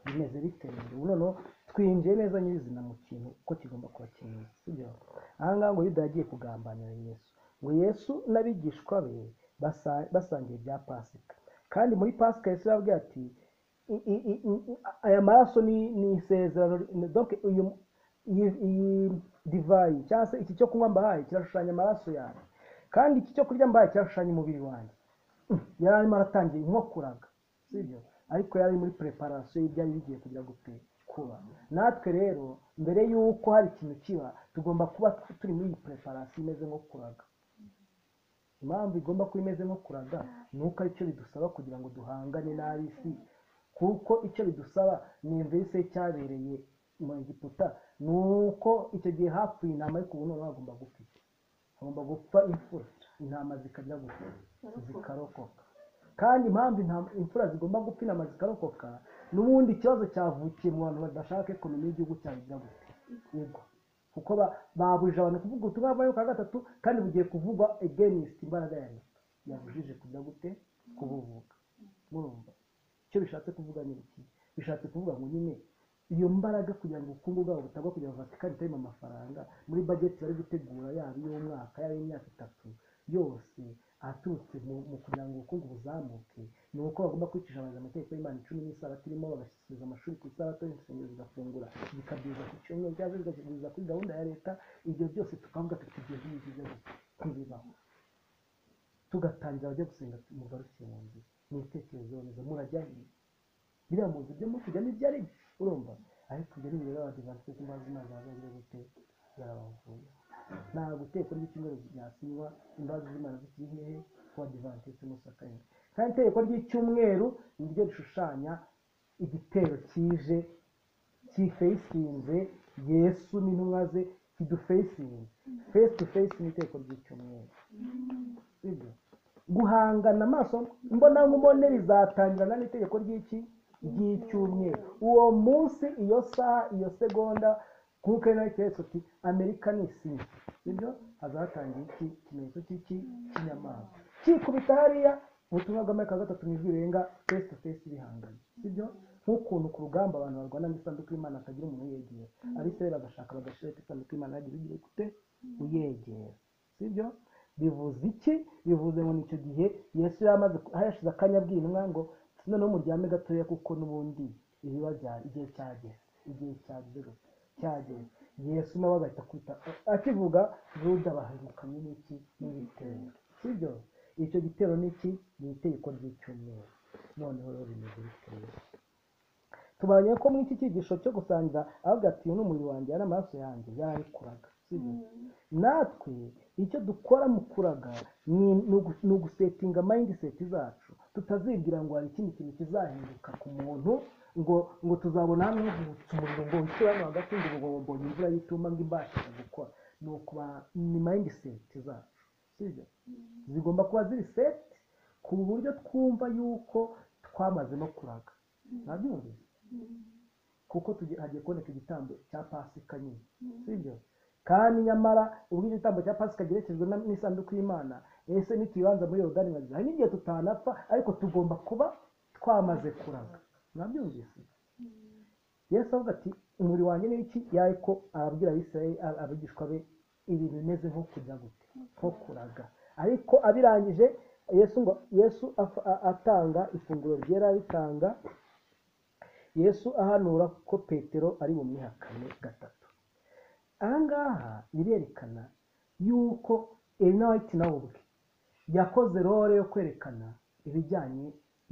bimeze bite rero Ubu noneho twinjiye neza nyirizina mu kintu uko kigomba kuba kimeze sibyo ahangaha ngo yuda yagiye kugambanira yesu ngo yesu n'abigishwa be basa- basangiye ibya pasika kandi muri pasika yesu yababwiye ati "I- i- i- i- aya maraso ni ni isezerano ni- donc uyu iyi- iyi divayi cyangwa se iki cyo kunywa mbahaye kirashushanya amaraso yawe kandi iki cyo kurya mbahaye kirashushanya umubiri wanjye yari arimo aratangira nko kuraga sibyo ariko yari ari muri preparation y'ibyari bigiye kugira gute kuba natwe rero mbere y'uko hari ikintu kiba tugomba kuba turi muri iyi preparation imeze nko kuraga impamvu igomba kuba imeze nko kuraga ni uko aricyo bidusaba kugira ngo duhangane n'ab'isi kuko icyo bidusaba ni imvese cyabereye mu egiputa ni uko icyo gihe hapfuye intama ariko ubu noneho hagomba gupfa iki? hagomba gupfa imfura intama zikajya gupfa zikarokoka kandi impamvu intama- imfura zigomba gupfa intama zikarokoka n'ubundi ikibazo cyavukiye mu bantu badashaka ekonomi y'igihugu cyagira gute igwa kuko ba- babujije abantu kuvuga ubutumwa bwa kwa gatatu kandi bugiye kuvugwa against imbaraga ya leta yabujije kujya gute kubuvuga murumva icyo bishatse kuvuga ni iki bishatse kuvuga ngo nyine iyo mbaraga kugira ngo ubukungu bwabo butagwa kugira ngo vatikani itarimo amafaranga muri bageti bari gutegura yaba iy'umwaka yaba iy'imyaka itatu yose aturutse mu mu kugira ngo ubukungu buzamuke ni uko bagomba kwicisha abantu amategeko y'imana icumi n'isabato irimo bagasubiza amashuri ku isabato insengero zigafungura zikabyuza ku cyumweru cyangwa zikabyibuza kuri gahunda ya leta ibyo byose tukavuga tuti ibyo ngibyo byo ntibibaho tugatangira abajya gusenga mugarukiye mu nzira mwitekerezeho neza murajya he biriya mu nzu byo muri kujyamo ibyo ari byo urumva ariko ibyo ni ibireba abadivansi kuko imbazi imana zagira gute zarabavuye nta guteka ry'icyumweru byasinywa imbazi z'imana zikiri hehe ku badivansi musakanye kandi itegeko ry'icyumweru ni ryo rishushanya igitero kije kifeyisinze yesu n'intumwa ze kidufeyisinze face to face ni itegeko ry'icyumweru sibyo guhangana amaso mbona nk'umubone bizatangirana n'itegeko ry'iki ry'icyumweru uwo munsi iyo saha iyo segonda kuko ari nayo keretse uti amerika ni isinya sibyo hazatangira iki ikimenyetso cy'iki kinyamaswa kikubita hariya ubutumwa bw'amerika gatatu nijwi rirenga face to face bihanganye sibyo nk'ukuntu ku rugamba abantu barwana n'isanduku y'imana hatagira umuntu uyegera abisirayeli bagashaka bagashireta isanduku y'imana yagize igihe gute uyegera sibyo bivuze iki bivuze ngo nicyo gihe yesu yari amaze aho yashize akanya abwinwa ngo noneho muryame gatoya kuko n'ubundi ibiba bya- igihe cyageze igihe cyagize gute cyageze yesu nawe agahita kwita akivuga yuda bahingukanye n'iki n'ibitero sibyo icyo gitero n'iki ni itegeko ry'icyumweru noneho rero bimeze biteye tubanye ko muri iki cyigisho cyo gusangiza avuga ati uyu ni umubiri wanjye aya ni amaraso yanjye yarabikuraga sibyo natwe icyo dukora mu kuraga ni ni ugu- ni ugusetinga mayindiseti zacu tutazibwira ngo hari ikindi kintu kizahinduka ku muntu ngo ngo tuzabona hano havutse umuriro ngo witure hano hagati ngo ngo mbonye imvura y'ituma ngo imbashije gukora ni ukuba ni mayindiseti zacu sibyo zigomba kuba ziri seti ku buryo twumva yuko twamaze no kuraga ntabyumvise kuko tugi- hagiye kuboneka igitambo cya pasika nyine sibyo kandi nyamara ubwo igitambo cya pasika giherekejwe na- n'isanduku y'imana ese ntituyibanza muri yorodani nkaziza hari n'igihe tutanapfa ariko tugomba kuba twamaze kuraga mwabyumvise yesu avuga ati umubiri wanjye ni iki yariko arabwira abisirayeli abigishwa be ibintu bimeze nko kujya gute nko kuraga ariko abirangije yesu ngo yesu afa- a- atanga ifunguro ryera aritanga yesu ahanura ko petero ari bumwihakane gatatu aha ngaha birerekana yuko elinayiti nawe ubwe yakoze role yo kwerekana ibijyanye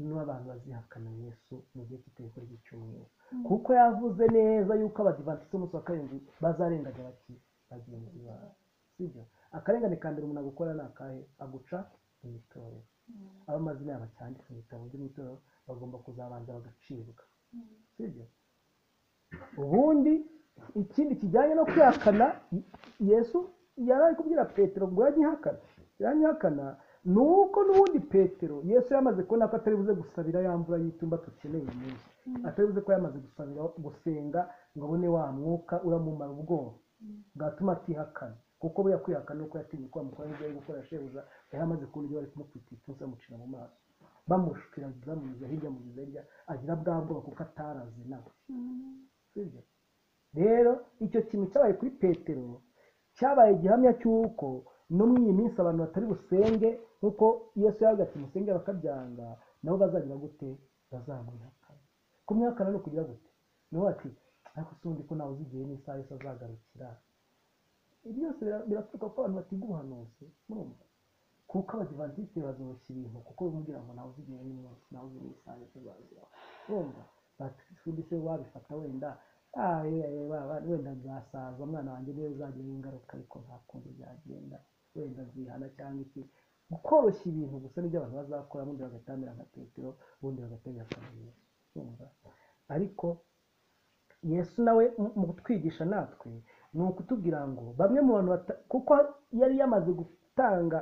n'abantu bazihakana yesu mu gihe cy'itegeko ry'icyumweru kuko yavuze neza yuko abadivantisiti b'umunsi wa karindwi bazarengaga bati bagenzi bawe sibyo akarengane ka mbere umuntu agukora ni akahe aguca imitorero aba amazina yabo acyanditse mu bitabo by'imitorero bagomba kuzabanza bagacibwa sibyo ubundi ikindi kijyanye no kwihakana yesu yari ari kubwira petero ngo yanyihakana yanyihakana ni uko n'ubundi petero yesu yamaze kubona ko atari buze gusabira ya mvura y'itumba dukeneye uyu munsi atari buze ko yamaze gusabira gusenga ngo abone wa mwuka uramumara ubwoba bwatuma atihakana kuko buriya kwihakana ni uko yatinye ko bamukora ibyo ari gukora shebuja yari amaze kubona ibyo bari kumukubita ibitutsi bamucira mu maso bamushukira bamunyuza hirya amunyuza hirya agira bwa bwoba kuko atarazi nawe sibyo rero icyo kintu cyabaye kuri petero cyabaye igihamya cy'uko no muri iyi minsi abantu batari busenge nk'uko yesu yavuga ati musenge bakabyanga nabo bazagira gute bazamwihakana kumwihakana ni ukugira gute niho ati ariko si undi ko nawe uzi igihe n'isaha yose azagarukira ibi byose bira- biraturuka ko abantu batiga ubuhanuzi murumva kuko abadivantisite bazoshya ibintu kuko bamubwira ngo nawe uzi igihe n'umunsi nawe uzi n'isaha yose azazira urumva batundi se wabifata wenda "Ah, eh, eh, wa- wa- wenda nzasaza umwana wanjye niwe uzagira ingaruka ariko nta kundi byagenda wenda nzihana cyangwa iki koroshya ibintu gusa n'ibyo abantu bazakora ubundi bagatamira nka petero ubundi bagatamira nka yesu urumva ariko yesu nawe mu- mu kutwigisha natwe ni ukutubwira ngo bamwe mu bantu bata- kuko yari yamaze gutanga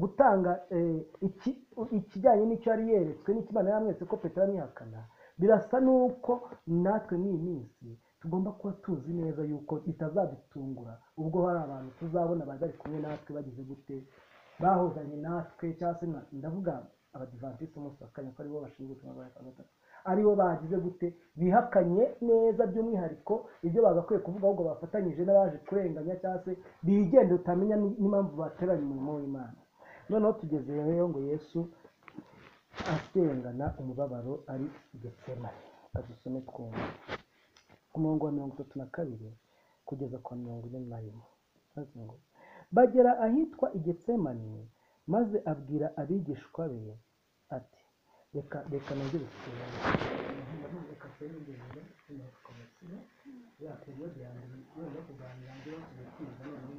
gutanga eh, iki- ikijyanye n'icyo yari yeretswe n'icyo imana yamweretse ko petero amwihakana birasa n'uko natwe n'iyi minsi tugomba kuba tuzi neza yuko bitazadutungura ubwo hari abantu tuzabona bari kumwe natwe bagize gute bahozanye natwe cyangwa se nka- ndavuga abadivantisite umunsi wa kane ko aribo bashinzwe ubutumwa bwa yohana gatatu aribo bagize gute bihakanye neza by'umwihariko ibyo bagakwiye kuvuga ahubwo bafatanyije n'abaje kurenganya cyangwa se bigenda utamenya ni- n'impamvu bateranye umurimo w'imana noneho tugeze rero ngo yesu asengana umubabaro ari getsemane kadusome twumva ku murongo wa mirongo itatu na kabiri kugeza kwa mirongo ine na rimwe maze ngo bagera ahitwa igetsemane maze abwira abigishwa be ati reka reka najye gusenga reka nsenge ngende, tugakomeza." Ya, ibibazo byanjye, ibibazo byo kuganira, ibibazo byo kwiga, noneho